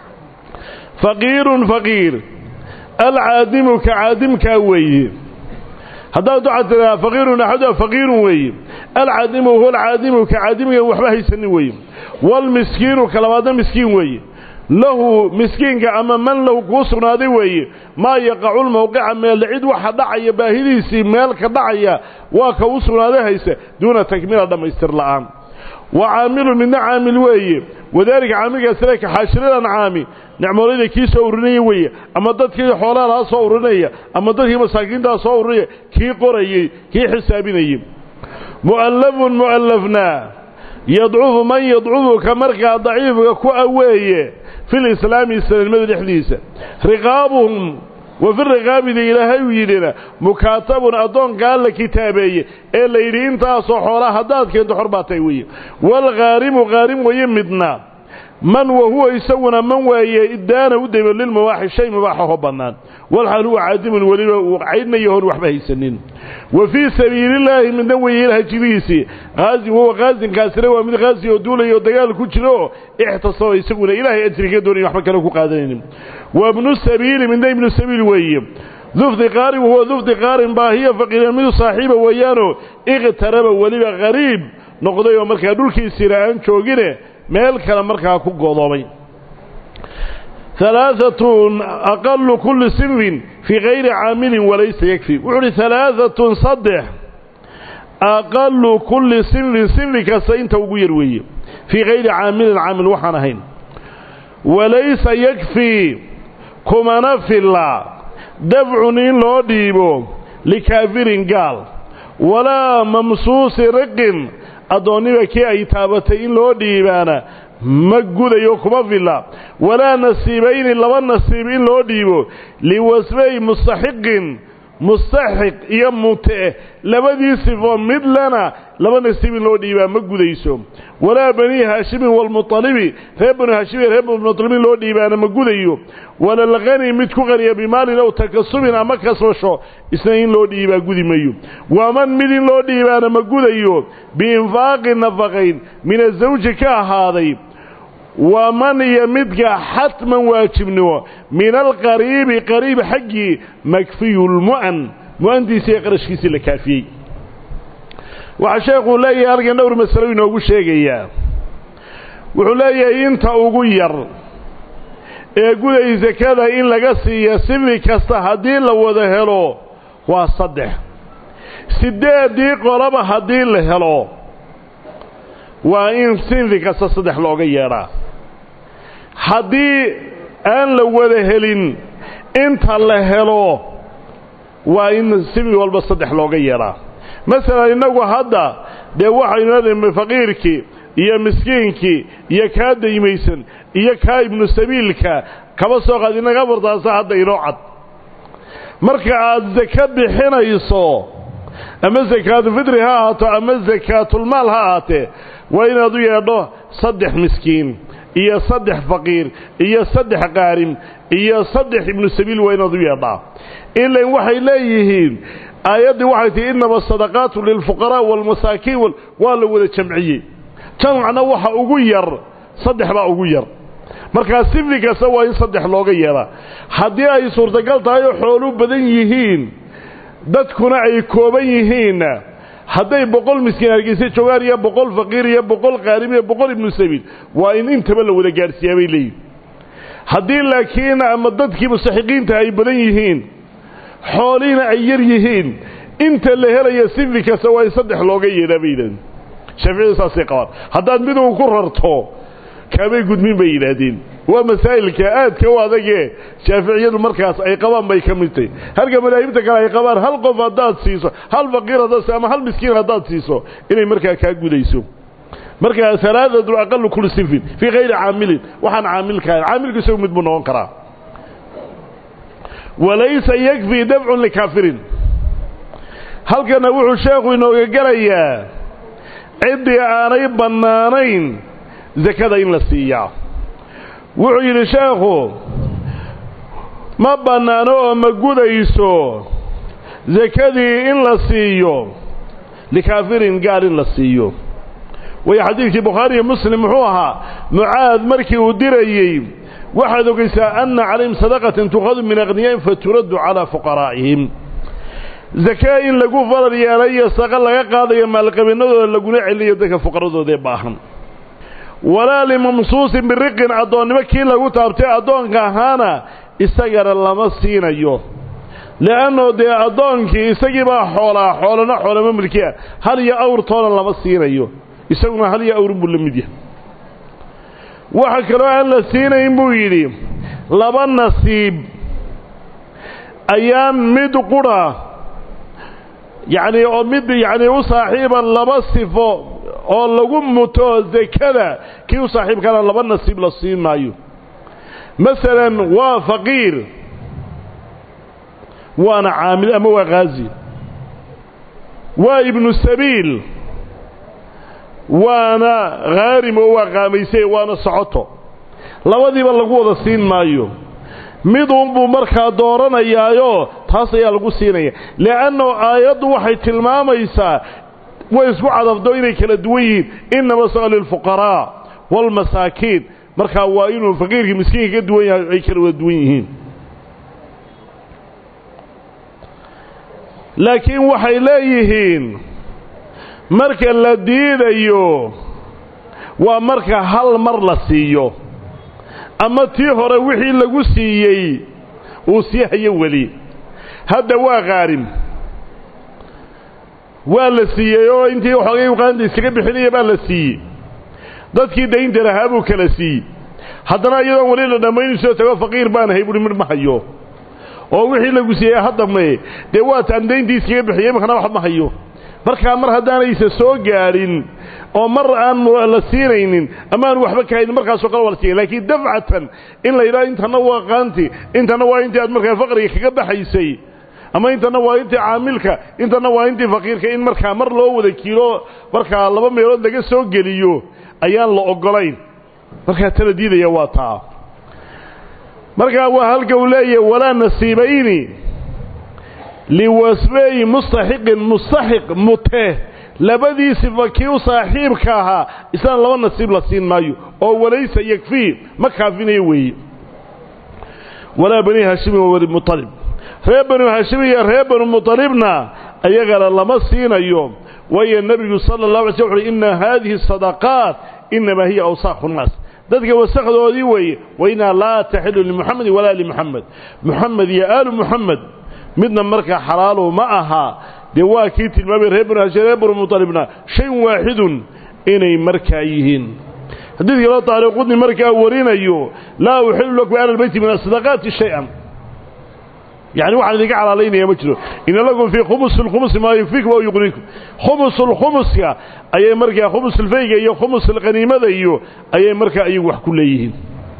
faqiirun faqiir alcaadimu ka caadimkaa weeye haddaad waxaad tidhaha faqiirun axaduha faqiirun weeye alcaadimu huwa alcaadimu ka caadimigan waxba haysanin weeye waalmiskiinu ka labaadna miskiin weeye lahu miskiinka ama man lahu kuu sugnaaday weeye maa yaqacu lmawqica meelle cid waxa dhacaya baahidiisii meel ka dhacaya waa ka u sugnaaday haysa duuna takmiila dhammaystir la'aan wa caamilun midna caamil weeye wadaalika caamilkaasina ka xaashiradan caami nicmoolayda kii soo urinaya weeye ama dadkii xoolaha laha soo urinaya ama dadkii masaakiintaa soo urinaya kii qorayey kii xisaabinayey mu'allafun mu'allafnaa yadcufu man yadcufuka markaa daciifka ku a weeye fi lislaami islaamnimada dhexdiisa riqaabuhum wa fi riqaabida ilaahay uu yidhina mukaatabun addoonkaa la kitaabeeye ee la yidhi intaasoo xoolaa haddaad keento xor baa tahay weeye waalkhaarimu khaarim weeye midna man wa huwa isaguna man weeye iddaana u daymo lilmubaaxi shay mubaaxaho bannaan walxaal huwa caadimun weliba uu caydnayahoon waxba haysanin wa fii sabiilillaahi midna weeye ilaha jirihiisii haasin wahuwa khaasinkaasina waa mid khaasi oo duulaya oo dagaal ku jira oo ixtasaba isaguna ilaahay ajriga doonay waxba kale ku qaadanaynin wa ibnu sabiili midna ibnu sabiil weeye dufdi qaarin wahuwa dufdi qaarin baahiya faqiiran midu saaxiiba weeyaanoo iqtaraba weliba qariib noqday oo markaa dhulkiisiina aan joogine meel kale markaa ku godoobay halaaatun aqalu kulli sinfin fii kayri caamilin walaysa yakfi wuxuu uhi halaaatun saddex aqalu kulli sinfin sinfi kasta inta ugu yar weeye fii kayri caamilin caamil waxaan ahayn walaysa yakfii kumana filla dafcun in loo dhiibo likaafirin gaal walaa mamsuusi riqin addoonniba kii ay taabatay in loo dhiibaana ma gudayo kuma filla walaa nasiibayni laba nasiib in loo dhiibo liwasfay mustaxiqin mustaxiq iyo mute labadii sifo midlana laba nasiib in loo dhiibaa ma gudayso walaa banii haashimin waalmuطalibi reer banu haashimiin reer muطalibin loo dhiibaana ma gudayo walalqani mid ku qaniya bimaalin ow takasubin ama kasbasho isna in loo dhiibaa gudi mayo waman mid in loo dhiibaana ma gudayo biinfaaqi nafaqayn min azawji ka ahaaday waman iyo midka xatman waajibnimo min alqariibi qariib xaggii makfiyu lmu'an mu-antiisa iyo qarashkiisii la kaafiyey waxaa sheekuu leeyahay halkan dhowr masalo inoogu sheegayaa wuxuu leeyahay inta ugu yar ee guday sakada in laga siiya sifi kasta haddii la wada helo waa saddex siddeeddii qolaba haddii la helo waa in sinfi kasta saddex looga yeedhaa haddii aan la wada helin inta la helo waa in sinfi walba saddex looga yeedhaa masalan innagu hadda dee waxaynu leedahay faqiirkii iyo miskiinkii iyo kaa daymaysan iyo kaa ibnu sabiilka kaba soo qaad inaga bartaasa hadda inoo cad marka aad sako bixinayso ama sakaatulfitri ha ahaato ama sakaatulmaal ha ahaatee waa inaad u yeedho saddex miskiin iyo saddex faqiir iyo saddex qaarim iyo saddex ibnu sabiil waa inaad u yeedhaa ilan waxay leeyihiin aayaddii waxay tihi innama asadaqaatu lilfuqaraa waalmasaakiin waa la wada jamciyey jamcna waxa ugu yar saddex baa ugu yar markaa sifi kasta waa in saddex looga yeedhaa haddii ay suurtagal tahay oo xoolu badan yihiin dadkuna ay kooban yihiinna hadday boqol miskiin hargeysa joogaan iyo boqol faqiir iyo boqol qaarim iyo boqol ibnu sabiil waa in intaba la wada gaadhsiiyaa bay leeyihin haddii laakiin ama dadkii mustaxiqiinta ay badan yihiin xoolihiina ay yar yihiin inta la helaya sifi kasta waa in saddex looga yeedhaa bay yidhahdeen shaaficiyadu saasay qabaan haddaad mid uu ku rarto kaamay gudmin bay yidhaahdeen waa masaa'ilka aadka u adagee shaaficiyadu markaas ay qabaan bay ka mid tahay halka madaahibta kale ay qabaan hal qof haddaad siiso hal faqiir haddaad siiso ama hal miskiin haddaad siiso inay markaa kaa gudayso markaa alaaatu aqalu kuli sifin fii kayri caamilin waxaan caamilkahan caamilku isagu mid buu noqon karaa walaysa yakfii dafcun likaafirin halkana wuxuu sheekhu inooga gelayaa ciddii aanay bannaanayn sakada in la siiyaa wuxuu yidhi sheekhu ma bannaano oo ma gudayso sakadii in la siiyo likaafirin gaal in la siiyo waayo xadiidkii bukhaari iyo muslim muxuu ahaa mucaad markii uu dirayey waxaad ogaysaa anna calayhim sadaqatan tukhadu min akhniyaa'in faturaddu calaa fuqaraa'ihim sakee in lagu faral yeelay iyo saqa laga qaadayo maalqabinnadooda laguna celinayo dadka fuqaradoodee baahan walaa limamsuusin biriqin addoonnimo kii lagu taabtay addoonka ahaana isagana lama siinayo le'annoo dee addoonkii isagii baa xoolaa xoolana xoolama milkiya hal iyo awrtoona lama siinayo isaguna hal iyo awrin buu la mid yahay waxa kaloo aan la siinayn buu yidhi laba nasiib ayaan mid qudha yacnii oo mid yacnii u saaxiiba laba sifo oo lagu muto sakada kii u saaxiibkana laba nasiib la siin maayo masalan waa faqiir waana caamil ama waa khaazi waa ibnu sabiil waana khaarim oo waa qaamaysay waana socoto labadiiba lagu wada siin maayo mid uunbuu markaa dooranayaayo taas ayaa lagu siinaya le'anno aayaddu waxay tilmaamaysaa way isku cadafdo inay kala duwan yihiin innama saqa lilfuqaraa waalmasaakiin markaa waa inuu faqiirkii miskiinka ka duwan yahay ay kala wada duwan yihiin laakiin waxay leeyihiin marka la diidayo waa marka hal mar la siiyo ama tii hore wixii lagu siiyey uu sii hayo weli hadda waa khaarim waa la siiyey oo intii xoogay uqaanta iskaga bixinaya baa la siiyey dadkii daynta lahaa buu kala siiyey haddana iyadoon weli la dhammaynu soo tago faqiir baan ahay buhi midh ma hayo oo wixii lagu siiyey haddame dee waataan dayntii iskaga bixiyey imakana wax ma hayo markaa mar haddaanaysa soo gaadhin oo mar aan la siinaynin ama aan waxba kahaynin markaasoo kale waa la siiyay laakiin dafcatan in la yidhaha intana waa qaanti intana waa intii aad markaa faqriga kaga baxaysay ama intana waa intii caamilka intana waa intii faqiirka in markaa mar loo wada kiilo markaa laba meelood laga soo geliyo ayaan la oggolayn markaa tala diidaya waa taa markaa waa halka uu leeyahay walaa nasiibayni liwasfeyi mustaxiqin mustaxiq mute labadii sifa kii u saaxiibka ahaa islaan laba nasiib la siin maayo oo walaysa yakfii ma kaafinayo weeye walaa bani haashimi wa bani mualib reer banu haashim iyo reer banu mualibna ayagana lama siinayo waayo nebigu sala اllah alay sl uxuhi ina haadihi sadaqaat inamaa hiya awsaaqu nnaas dadka wasakdoodii weeye wainaa laa taxilu limuxamedin walaa limuxamed muxamed iyo aalu muxamed midna markaa xalaalu ma aha dee waa kii tilmaamay reer banu hashim reer banu mualibna shay waaxidun inay markaa yihiin xadiidka loo taariqudni markaa warinayo laa uxilu lakum ahla albeyti min asadaqaati shay-an yani waxaan idinka calaalaynaya ma jiro ina lakum fii khumusi lkhumusi maa yukfiikum aw yuqniikum khumus lkhumuska ayay markaa khumus lfayga iyo khumus alqaniimada iyo ayay markaa iyagu wax ku leeyihiin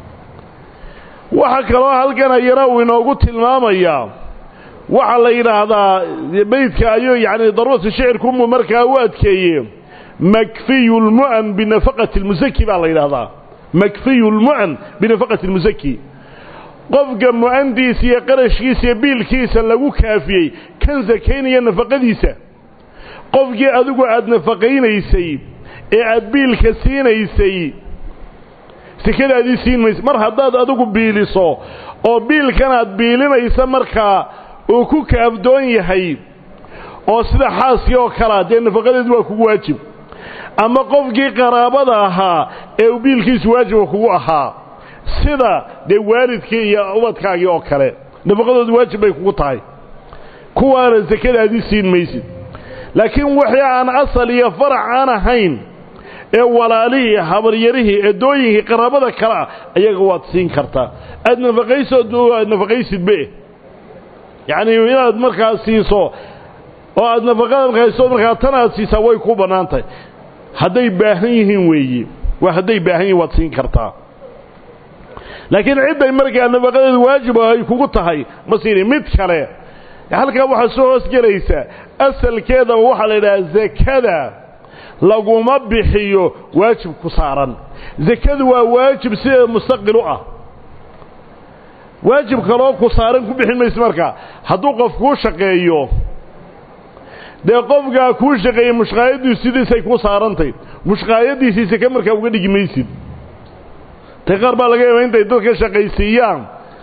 waxaa kaloo halkan ayana uu inoogu tilmaamayaa waxaa la yidhaahdaa beydka ayuu yani daruurata shicirkumu markaa u adkeeye makfiyu lmu'an binafaqati lmusaki baa la yidhahdaa makfiyu lmu'an binafaqati lmusaki qofka mu'andiisa iyo qarashkiisa iyo biilkiisa lagu kaafiyey kan sakaynaya nafaqadiisa qofkii adigu aada nafaqaynaysay ee aada biilka siinaysay sekadaadii siin maysa mar haddaad adigu biiliso oo biilkan aad biilinaysa markaa uu ku kaafdoon yahay oo sida xaaskii oo kalea dee nafaqadeedu waa kugu waajib ama qofkii qaraabada ahaa ee uu biilkiisu waajiba kugu ahaa sida dee waalidkii iyo ubadkaagii oo kale nafaqadoodu waajib bay kugu tahay kuwaana sakadaadii siin maysid laakiin wixii aan asal iyo farac aan ahayn ee walaalihii habaryarihii eedooyinkii qaraabada kale ah ayaga waad siin kartaa aad nafaqaysood aad nafaqaysidbe yacnii inaad markaa siiso oo aad nafaqada markayso markaa tan aad siisaa way ku bannaan tahay hadday baahan yihiin weeye waa hadday baahan yihin waad siin kartaa laakiin cidday markaa nafaqadeedu waajib ay kugu tahay ma siini mid kale halkaa waxaa soo hoosgelaysa asalkeedaba waxaa la yidhaha zakada laguma bixiyo waajib ku saaran zakadu waa waajib sideeda mustaqil u ah waajib kaloo ku saaran ku bixin mayse markaa hadduu qof kuu shaqeeyo dee qofkaa kuu shaqeeyey mushqaayadiisu sidiisay ku saarantay mushqaayadiisii sake markaa uga dhigi maysid ta qaar baa laga yaaba intay dadka shaqaysiiyaan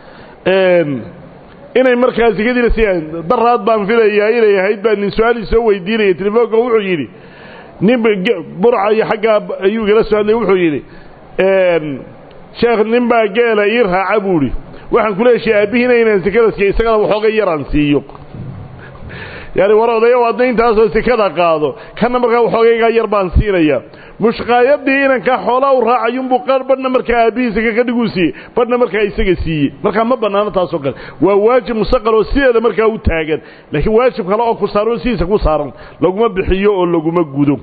inay markaa sekadiina siiyaan daraad baan filayaa inay ahayd baa nin su-aalii soo weydiinaya telefoonka wuxuu yidhi nin burca iyo xaggaa ayuu igala soo hadlay wuxuu yidhi sheekh nin baa geela ii raaca buu idhi waxaan kula heshay aabbihiina inaan sekada siiyo isagana waxooga yaraan siiyo yaani war odaya waadna intaasoo sekada qaado kanna markaa waxoogaygaa yar baan siinaya mushqaayadii inankaa xoolaa u raacayunbuu qaar badhna markaa aabbihiisa kakadhiguu siiyey badhna markaa isaga siiyey markaa ma bannaano taasoo kale waa waajib mustaqal oo sideeda markaa u taagan laakiin waajib kale oo ku saaran sidiisa ku saaran laguma bixiyo oo laguma gudo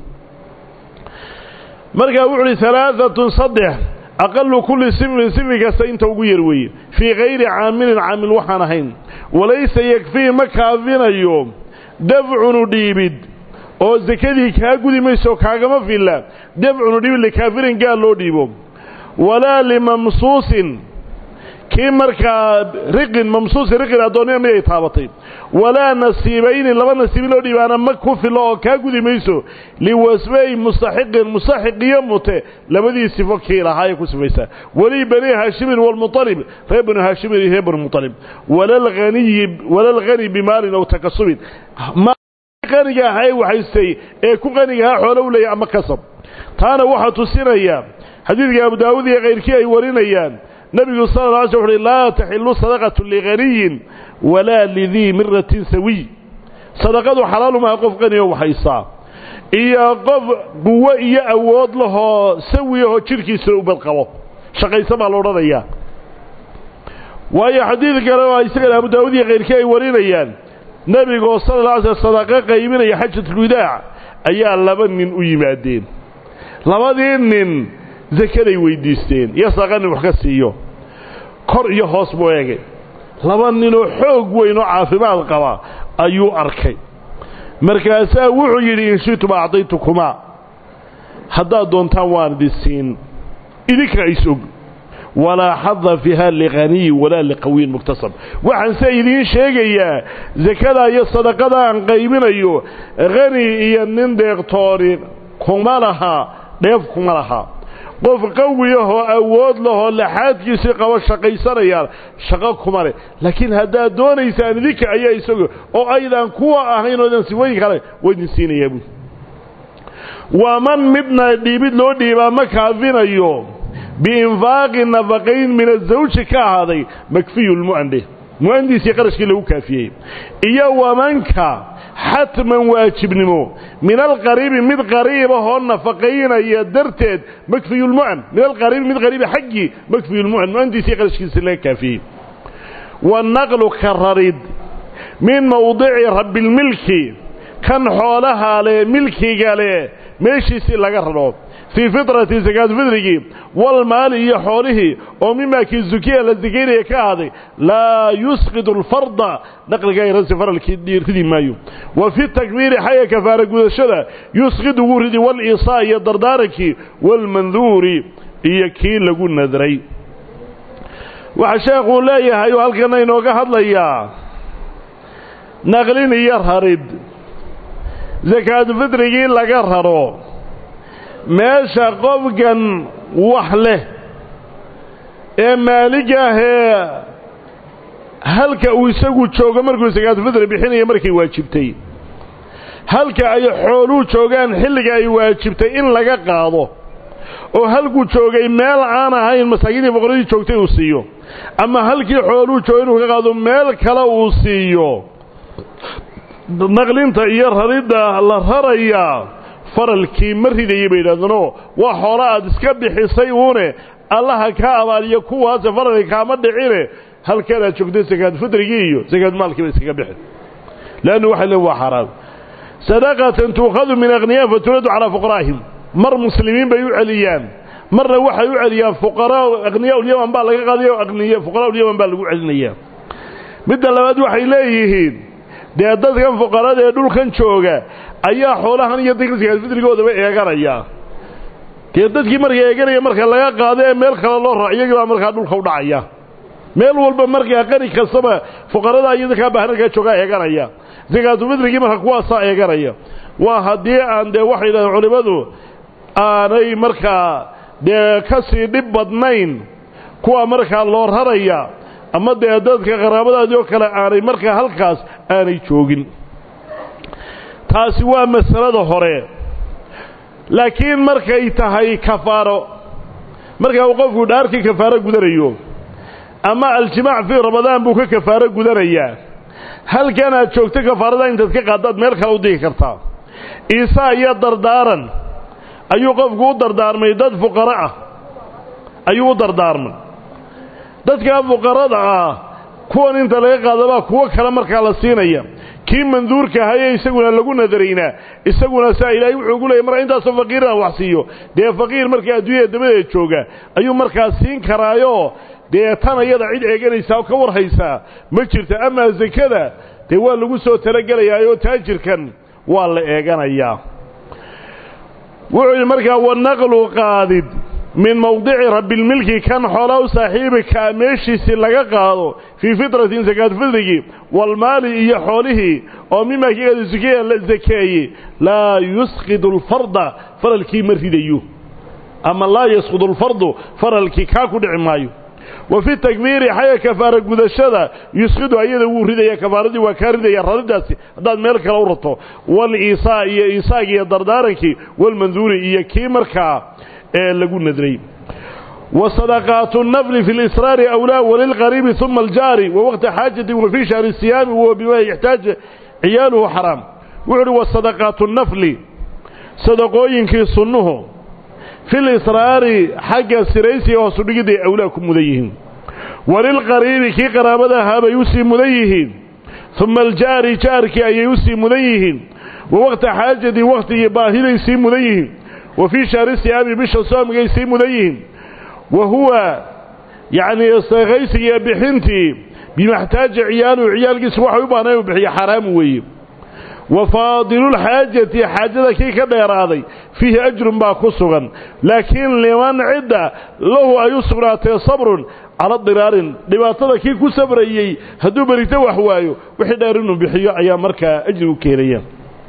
markaa wuxu uhi alaaatun saddex aqalu kulli sifin sifi kasta inta ugu yar weeye fii kayri caamilin caamil waxaan ahayn walaysa yakfii ma kaafinayo dafcunu dhiibid oo sakadii kaa gudi mayso kaagama filla dafcunu dhiibid likaafirin gaal loo dhiibo walaa limamsuusin kii markaa riqin mamsuusin riqin addoonnima mid ay taabatay walaa nasiibayni laba nasiibi loo dhiibaana ma ku fillo oo kaa gudi mayso liwasfay mustaxiqin mustaxiqiyo mute labadii sifo kii lahaa ay ku sifaysaa weli bani haashimin walmuطalib reer banu haashimin iyo reer banu muطalib walalghani bimaalin aw takasubin qaniga ahaa ee waxaystay ee ku qaniga ahaa xoolo u leeyahy ama kasab taana waxaa tusinaya xadiidka abu daawud iyo kayrkii ay warinayaan nebigu sala la alay sl uxuhi laa taxilu sadaqatu lighaniyin walaa lidii miratin sawiy sadaqadu xalaalumaha qof qaniyo waxaysaa iyo qof quwo iyo awood lahoo sawi ahoo jidhkiisa u badqabo shaqaysa baa la odhanayaa waayo xadiid kale oo isagana abu daawud iyo kayrkii ay warinayaan nebigoo sala la alay sl sadaqo qaybinaya xajatulwadaac ayaa laba nin u yimaadeen labadii nin sakaday weydiisteen iyo sadaqa nin wax ka siiyo kor iyo hoos buu eegay laba ninoo xoog weyn oo caafimaad qaba ayuu arkay markaasaa wuxuu yidhi in shitum acdaytukumaa haddaad doontaan waan idin siin idinka is-og walaa xada fiiha likhaniyi walaa liqawiyin muktasab waxaan se idiin sheegayaa sakada iyo sadaqada aan qaybinayo khani iyo nin deeqtooni kuma lahaa dheef kuma lahaa qof qawiyahoo awood lahoo laxaadkiisii qabo shaqaysanayaan shaqo kuma leh laakiin haddaad doonaysaan idinka ayaa isago oo aydan kuwa ahayn oodan sifooyin kale waa idin siinayaa buui waa man midna dhiibid loo dhiibaa ma kaafinayo biinfaaqi nafaqayn min azawji ka ahaaday makfiyu lmu'ande mu'andiisii qarashkii lagu kaafiyey iyo wamanka xatman waajibnimo min alqariibi mid qariib ahoo nafaqaynaya darteed makfiyu lmu'an min alqariibi mid qariiba xaggii makfiyu lmu'an mu'andiisii qarashkiisa laga kaafiyey wanaqlu ka rarid min mawdici rabbilmilki kan xoolaha leh milkiga leh meeshiisii laga raro fii fitrati sakaatufidrigii walmaali iyo xoolihii oo mimaa kii zukiya la sakaynaya ka ahaaday laa yusqidu alfarda naqliga rasi faralkii ridi maayo wa fi takbiiri xagga kafaara gudashada yusqidu wuu ridi waliisaa iyo dardaarankii waalmanduuri iyo kii lagu nadray waxaa sheekhuu leeyahay oo halkana inooga hadlayaa naqlin iyo rarid sakaatufidrigii laga raro meesha qofkan wax leh ee maalig ahee halka uu isagu joogo markuu sakaatufidri bixinaya markay waajibtay halka ay xooluu joogaan xilliga ay waajibtay in laga qaado oo halkuu joogay meel aan ahayn masaakiintii boqoradii joogtay uu siiyo ama halkii xooluu joogay inuu ka qaado meel kale uu siiyo naqlinta iyo raridda la rarayaa faralkii ma ridayay bay yidhahdeenoo waa xoolo aad iska bixisay uune allaha ka abaaliyo kuwaase faralki kaama dhicine halkan aad joogtay sakaad fitrigii iyo sakaad maalkiiba iskaga bixin leannu waxay leen waa xaaraam sadaqatan tuukhadu min akhniyaa faturadu calaa fuqaraa'ihim mar muslimiin bay u celiyaan marna waxay u celiyaan fuqaraa akhniyaa ulyaman baa laga qaadayo aqniya fuqaraa ulyaman baa lagu celinayaa midda labaad waxay leeyihiin dee dadkan fuqarada ee dhulkan jooga ayaa xoolahan iyo dadka sakaad fitrigoodaba eeganaya dee dadkii marka eeganaya marka laga qaado ee meel kale loo raac iyagii baa markaa dhulka u dhacaya meel walba markaa qani kastaba fuqarada iyo dadkaa baahnarkaa joogaa eeganaya sakaatufitrigii marka kuwaasaa eeganaya waa haddii aan dee waxay yidhahdeen culimmadu aanay markaa dee ka sii dhib badnayn kuwa markaa loo raraya ama dee dadka qaraabadaadii oo kale aanay markaa halkaas aanay joogin taasi waa masalada hore laakiin markay tahay kafaaro markaa uu qofku dhaarkii kafaaro gudanayo ama aljimaac fii ramadaan buu ka kafaaro gudanayaa halkan aad joogto kafaarada intaad ka qaadaad meel kale u digi kartaa iisaa iyo dardaaran ayuu qofku u dardaarmay dad fuqaro ah ayuu u dardaarmay dadkaa fuqarada ah kuwan inta laga qaadabaa kuwo kale markaa la siinaya kii manduurka ahaye isaguna lagu nadaraynaa isaguna saa ilaahay wuxuu ugu leeyay marka intaasoo faqiiraan wax siiyo dee faqiir markaa adduunyada dabadeed jooga ayuu markaa siin karaayo dee tan ayada cid eeganaysaa oo ka warhaysaa ma jirta amaa sakada dee waa lagu soo talagelayaayoo taajirkan waa la eeganayaa wuxuu yidhi markaa wanaqlu qaadid min mawdici rabbilmilki kan xoolaa u saaxiibika meeshiisii laga qaado fii fitratin sakaad fitrigii walmaali iyo xoolihii oo mimaa kiigada sukiya la sakeeyey laa yusqidu alfarda faralkii ma ridayo ama laa yasqudu alfardu faralkii kaa ku dhici maayo wa fi takbiiri xagga kafaara gudashada yusqidu ayada wuu ridaya kafaaradii waa kaa ridaya raridaasi haddaad meel kale u rato waliisaa iyo isaagii iyo dardaarankii walmanduuri iyo kii markaa ee lagu nadray وصدقات النفل في الإسرار أولى وللقريب ثم الجاري ووقت حاجة وفي شهر الصيام وبما يحتاج عياله حرام وعلي وصدقات النفل صدقوينك صنه في الإسرار حق سريسي وصدقه أولاكم مذيهين وللقريب كي قرابتها هذا يسي مذيهين ثم الجاري جارك أي يسي مذيهين ووقت حاجة وقت يباهل يسي مذيهين وفي شهر الصيام بش الصوم يسي مذيهين وهو يعني غيسي بحنتي بما احتاج عياله عيال قس وحي بانه وبحي حرام وي وفاضل الحاجة حاجة كي كديراضي فيه أجر با كسغا لكن لمن عدة له أيسرات صبر على الضرار لباطة كي كسبريي هدو بريته وحوايو وحي دارنو بحيو أيام مركا أجر كيريا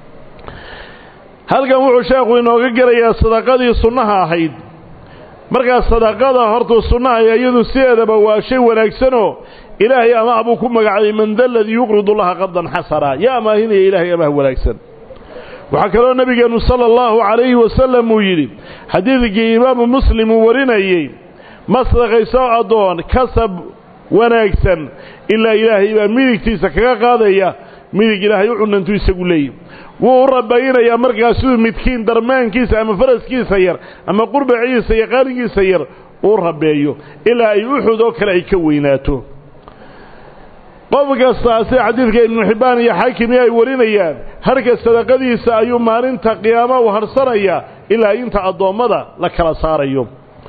هل كان وحو شاقو إنه قريا صدقاتي صنها أحيد markaas sadaqada hortuu sunnaha iyadu sideedaba waa shay wanaagsanoo ilaahay amaah buu ku magacday man da ladii yuqridu llaha qardan xasana yaa amaahinaya ilaahay amaah wanaagsan waxaa kaloo nebigeennu sala allahu calayhi wasalam uu yidhi xadiidkii imaamu muslim uu warinayey ma sadaqayso addoon kasab wanaagsan ilaa ilaahay baa midigtiisa kaga qaadaya midig ilaahay u cunantu isagu leeyihi wuu u rabaynayaa markaas siduu midkiin darmaankiisa ama faraskiisa yar ama qurbaciisa iyo qaalinkiisa yar uu rabeeyo ilaa ay uxud oo kale ay ka weynaato qof kastaa sida xadiidka ibnu xibbaan iyo xaakimi ay warinayaan harka sadaqadiisa ayuu maalinta qiyaama u harsanayaa ilaa inta addoommada la kala saarayo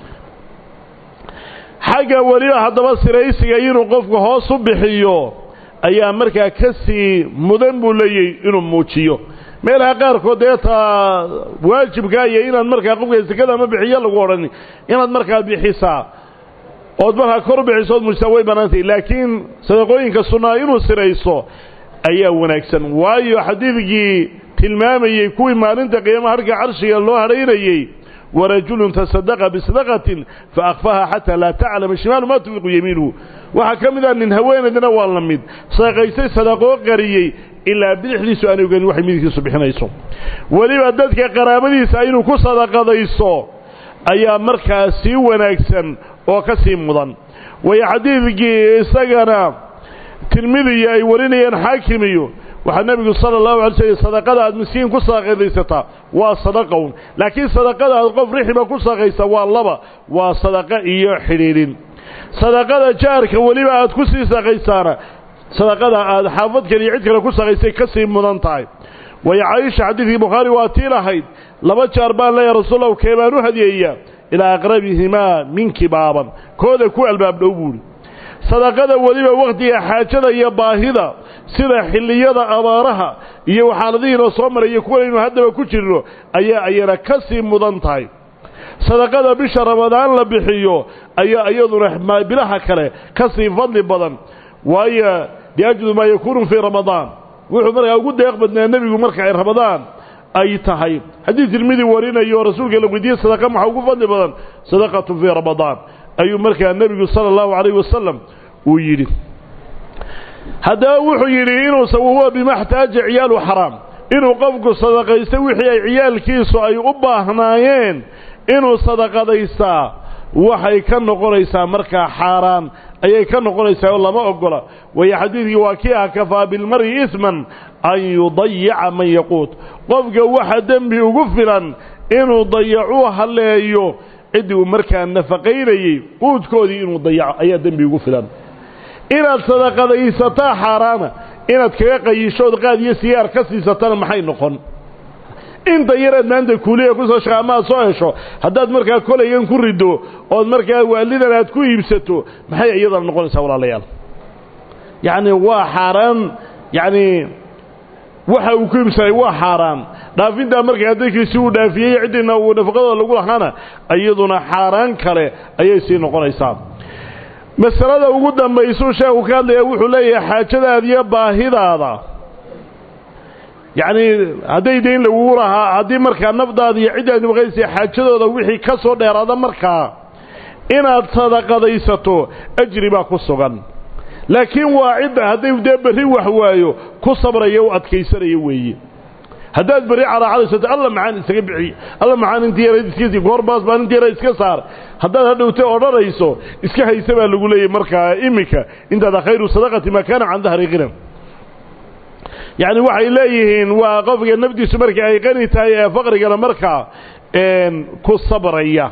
xagga weliba haddaba siraysiga inuu qofku hoos u bixiyo ayaa markaa ka sii mudan buu leeyay inuu muujiyo meelaha qaarkood dee taa waajibkaa iyo inaad markaa qofka sekada ama bixiyo lagu odhan inaad markaa bixisaa ood markaa kor bixiso ood muujisaa way bannaantahy laakiin sadaqooyinka sunnaa inuu sirayso ayaa wanaagsan waayo xadiidkii tilmaamayey kuwii maalinta qiyaamaha harka carshiga loo hadhaynayey warajulun tasadaqa bisadaqatin fa akfaha xataa laa taclama shimaalu maa tunfiqu yamiinuhu waxaa ka mid ah nin haweenaydna waa la mid sadaqaysay sadaqoo qariyey ilaa bidixdiisu aanay oganin waxay midigtiisu bixinayso weliba dadka qaraabadiisa inuu ku sadaqadayso ayaa markaa sii wanaagsan oo ka sii mudan waayo xadiidkii isagana tirmidiya ay warinayaan xaakimiyo waxaa nebigu sala allahu alay slm sadaqada aad miskiin ku sadaqadaysataa waa sadaqown laakiin sadaqada aad qof rixiba ku sadaqaysa waa laba waa sadaqo iyo xidhiidhin sadaqada jaarka weliba aad ku sii sadaqaysaana sadaqada aad xaafadkan iyo cid kale ku sadaqaysay ka sii mudan tahay waayo caaisha xadiidkii bukhaari waa tii lahayd laba jaar baan leeyahay rasuulahu kee baan u hadiyeeyaa ilaa aqrabihimaa minki baaban kooda ku albaab dhow buuhi sadaqada weliba wakhtiga xaajada iyo baahida sida xilliyada abaaraha iyo xaaladihiinoo soo maraya kuwanaynu haddaba ku jirno ayaa ayana ka sii mudan tahay sadaqada bisha ramadaan la bixiyo ayaa iyaduna bilaha kale ka sii fadli badan waayo liajlu maa yakuunu fii ramadaan wuxuu markaa ugu deeq badnaa nebigu marka ay ramadaan ay tahay haddii tirmidi warinayo rasuulka la weydiiyey sadaqa maxaa ugu fadli badan sadaqatu fii ramadaan ayuu markaa nebigu sala allahu calayhi wasalam uu yidhi haddaba wuxuu yidhi inuusa wahuwa bimaxtaaja ciyaalu xaraam inuu qofku sadaqaysta wixii ay ciyaalkiisu ay u baahnaayeen inuu sadaqadaystaa waxay ka noqonaysaa markaa xaaraan ayay ka noqonaysaa oo lama ogola waayo xadiidkii waa kii ah kafaa bilmari isman an yudayica man yaquut qofka waxa dembi ugu filan inuu dayacuu halleeyo ciddii uu markaa nafaqaynayey quudkoodii inuu dayaco ayaa dembi ugu filan inaad sadaqadaysataa xaaraana inaad kaga qayishood qaad iyo sigaar ka siisatana maxay noqon inta yaraad maanta kuuliya kusoo shaqa ama aad soo hesho haddaad markaa kolaygan ku riddo ood markaa waalidan aad ku iibsato maxay iyadana noqonaysaa walaalayaal yacni waa xaaraan yacni waxa uu ku iibsanay waa xaaraan dhaafintaa markaa dadkiisi uu dhaafiyey ciddiina uu nafaqadooda lagu lahaana iyaduna xaaraan kale ayay sii noqonaysaa masalada ugu dambaysuu sheekhu ka hadlaya wuxuu leeyahay xaajadaada iyo baahidaada yacnii hadday dayn lagugu lahaa haddii markaa nafdaada iyo ciddaad nafaqaysay xaajadooda wixii ka soo dheeraada markaa inaad sadaqadaysato ajri baa ku sugan laakiin waa cidda hadday dee berri wax waayo ku sabraya u adkaysanaya weeye haddaad berri caraacadaysato alla maxaan isaga bixiy alla maxaan intii yarayd iska goorbaas baan intii yarayd iska saar haddaad hadhowta odhanayso iska haysa baa lagu leeyahy markaa iminka intaada khayru sadaqati maa kaana can dahri qinan yacni waxay leeyihiin waa qofka nafdiisu marka ay qani tahay ee faqrigana markaa ku sabraya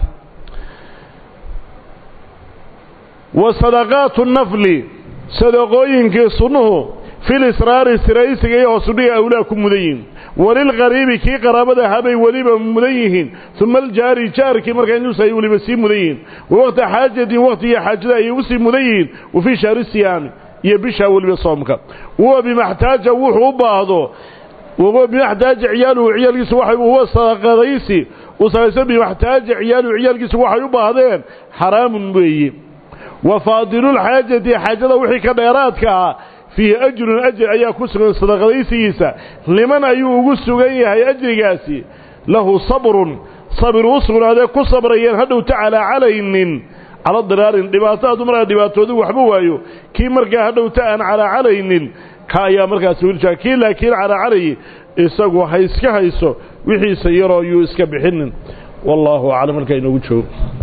wa sadaqaatu nafli sadaqooyinkii sunnuhu fil israari siraysiga iyo hoosudhiga awlaa ku mudan yihin walilqariibi kii qaraabada habay weliba mudan yihiin uma aljaari jaarkii markaa inuusa ay weliba sii mudan yihiin wa waqta xaajatin waqtiga xaajada ayay usii mudan yihiin wa fii shahri siyaami iyo bishaa weliba soomka huwa bimaxtaaja wuxuu u baahdo wahuwa bimaxtaaja ciyaaluhu ciyaalkiisu waxay huwa sadaqadaysi uu samaysan bimaxtaaja ciyaaluhu ciyaalkiisu waxay u baahdeen xaraamun weeye wa faadilulxaajati xaajada wixii ka dheeraadka ah fiihi ajrun ajr ayaa ku sugan sadaqadaysigiisa liman ayuu ugu sugan yahay ajrigaasi lahu sabrun sabir u sugnaadee ku sabrayeen hadhowta calaa calaynin cala diraarin dhibaato hadduu markaa dhibaatoodu waxba waayo kii markaa hadhowta aan calaa calaynin ka ayaa markaas wiilshaa kii laakiin calaa calayi isagu ha iska hayso wixiisa yaroo yuu iska bixinin wallaahu aclam halkaa inoogu joogo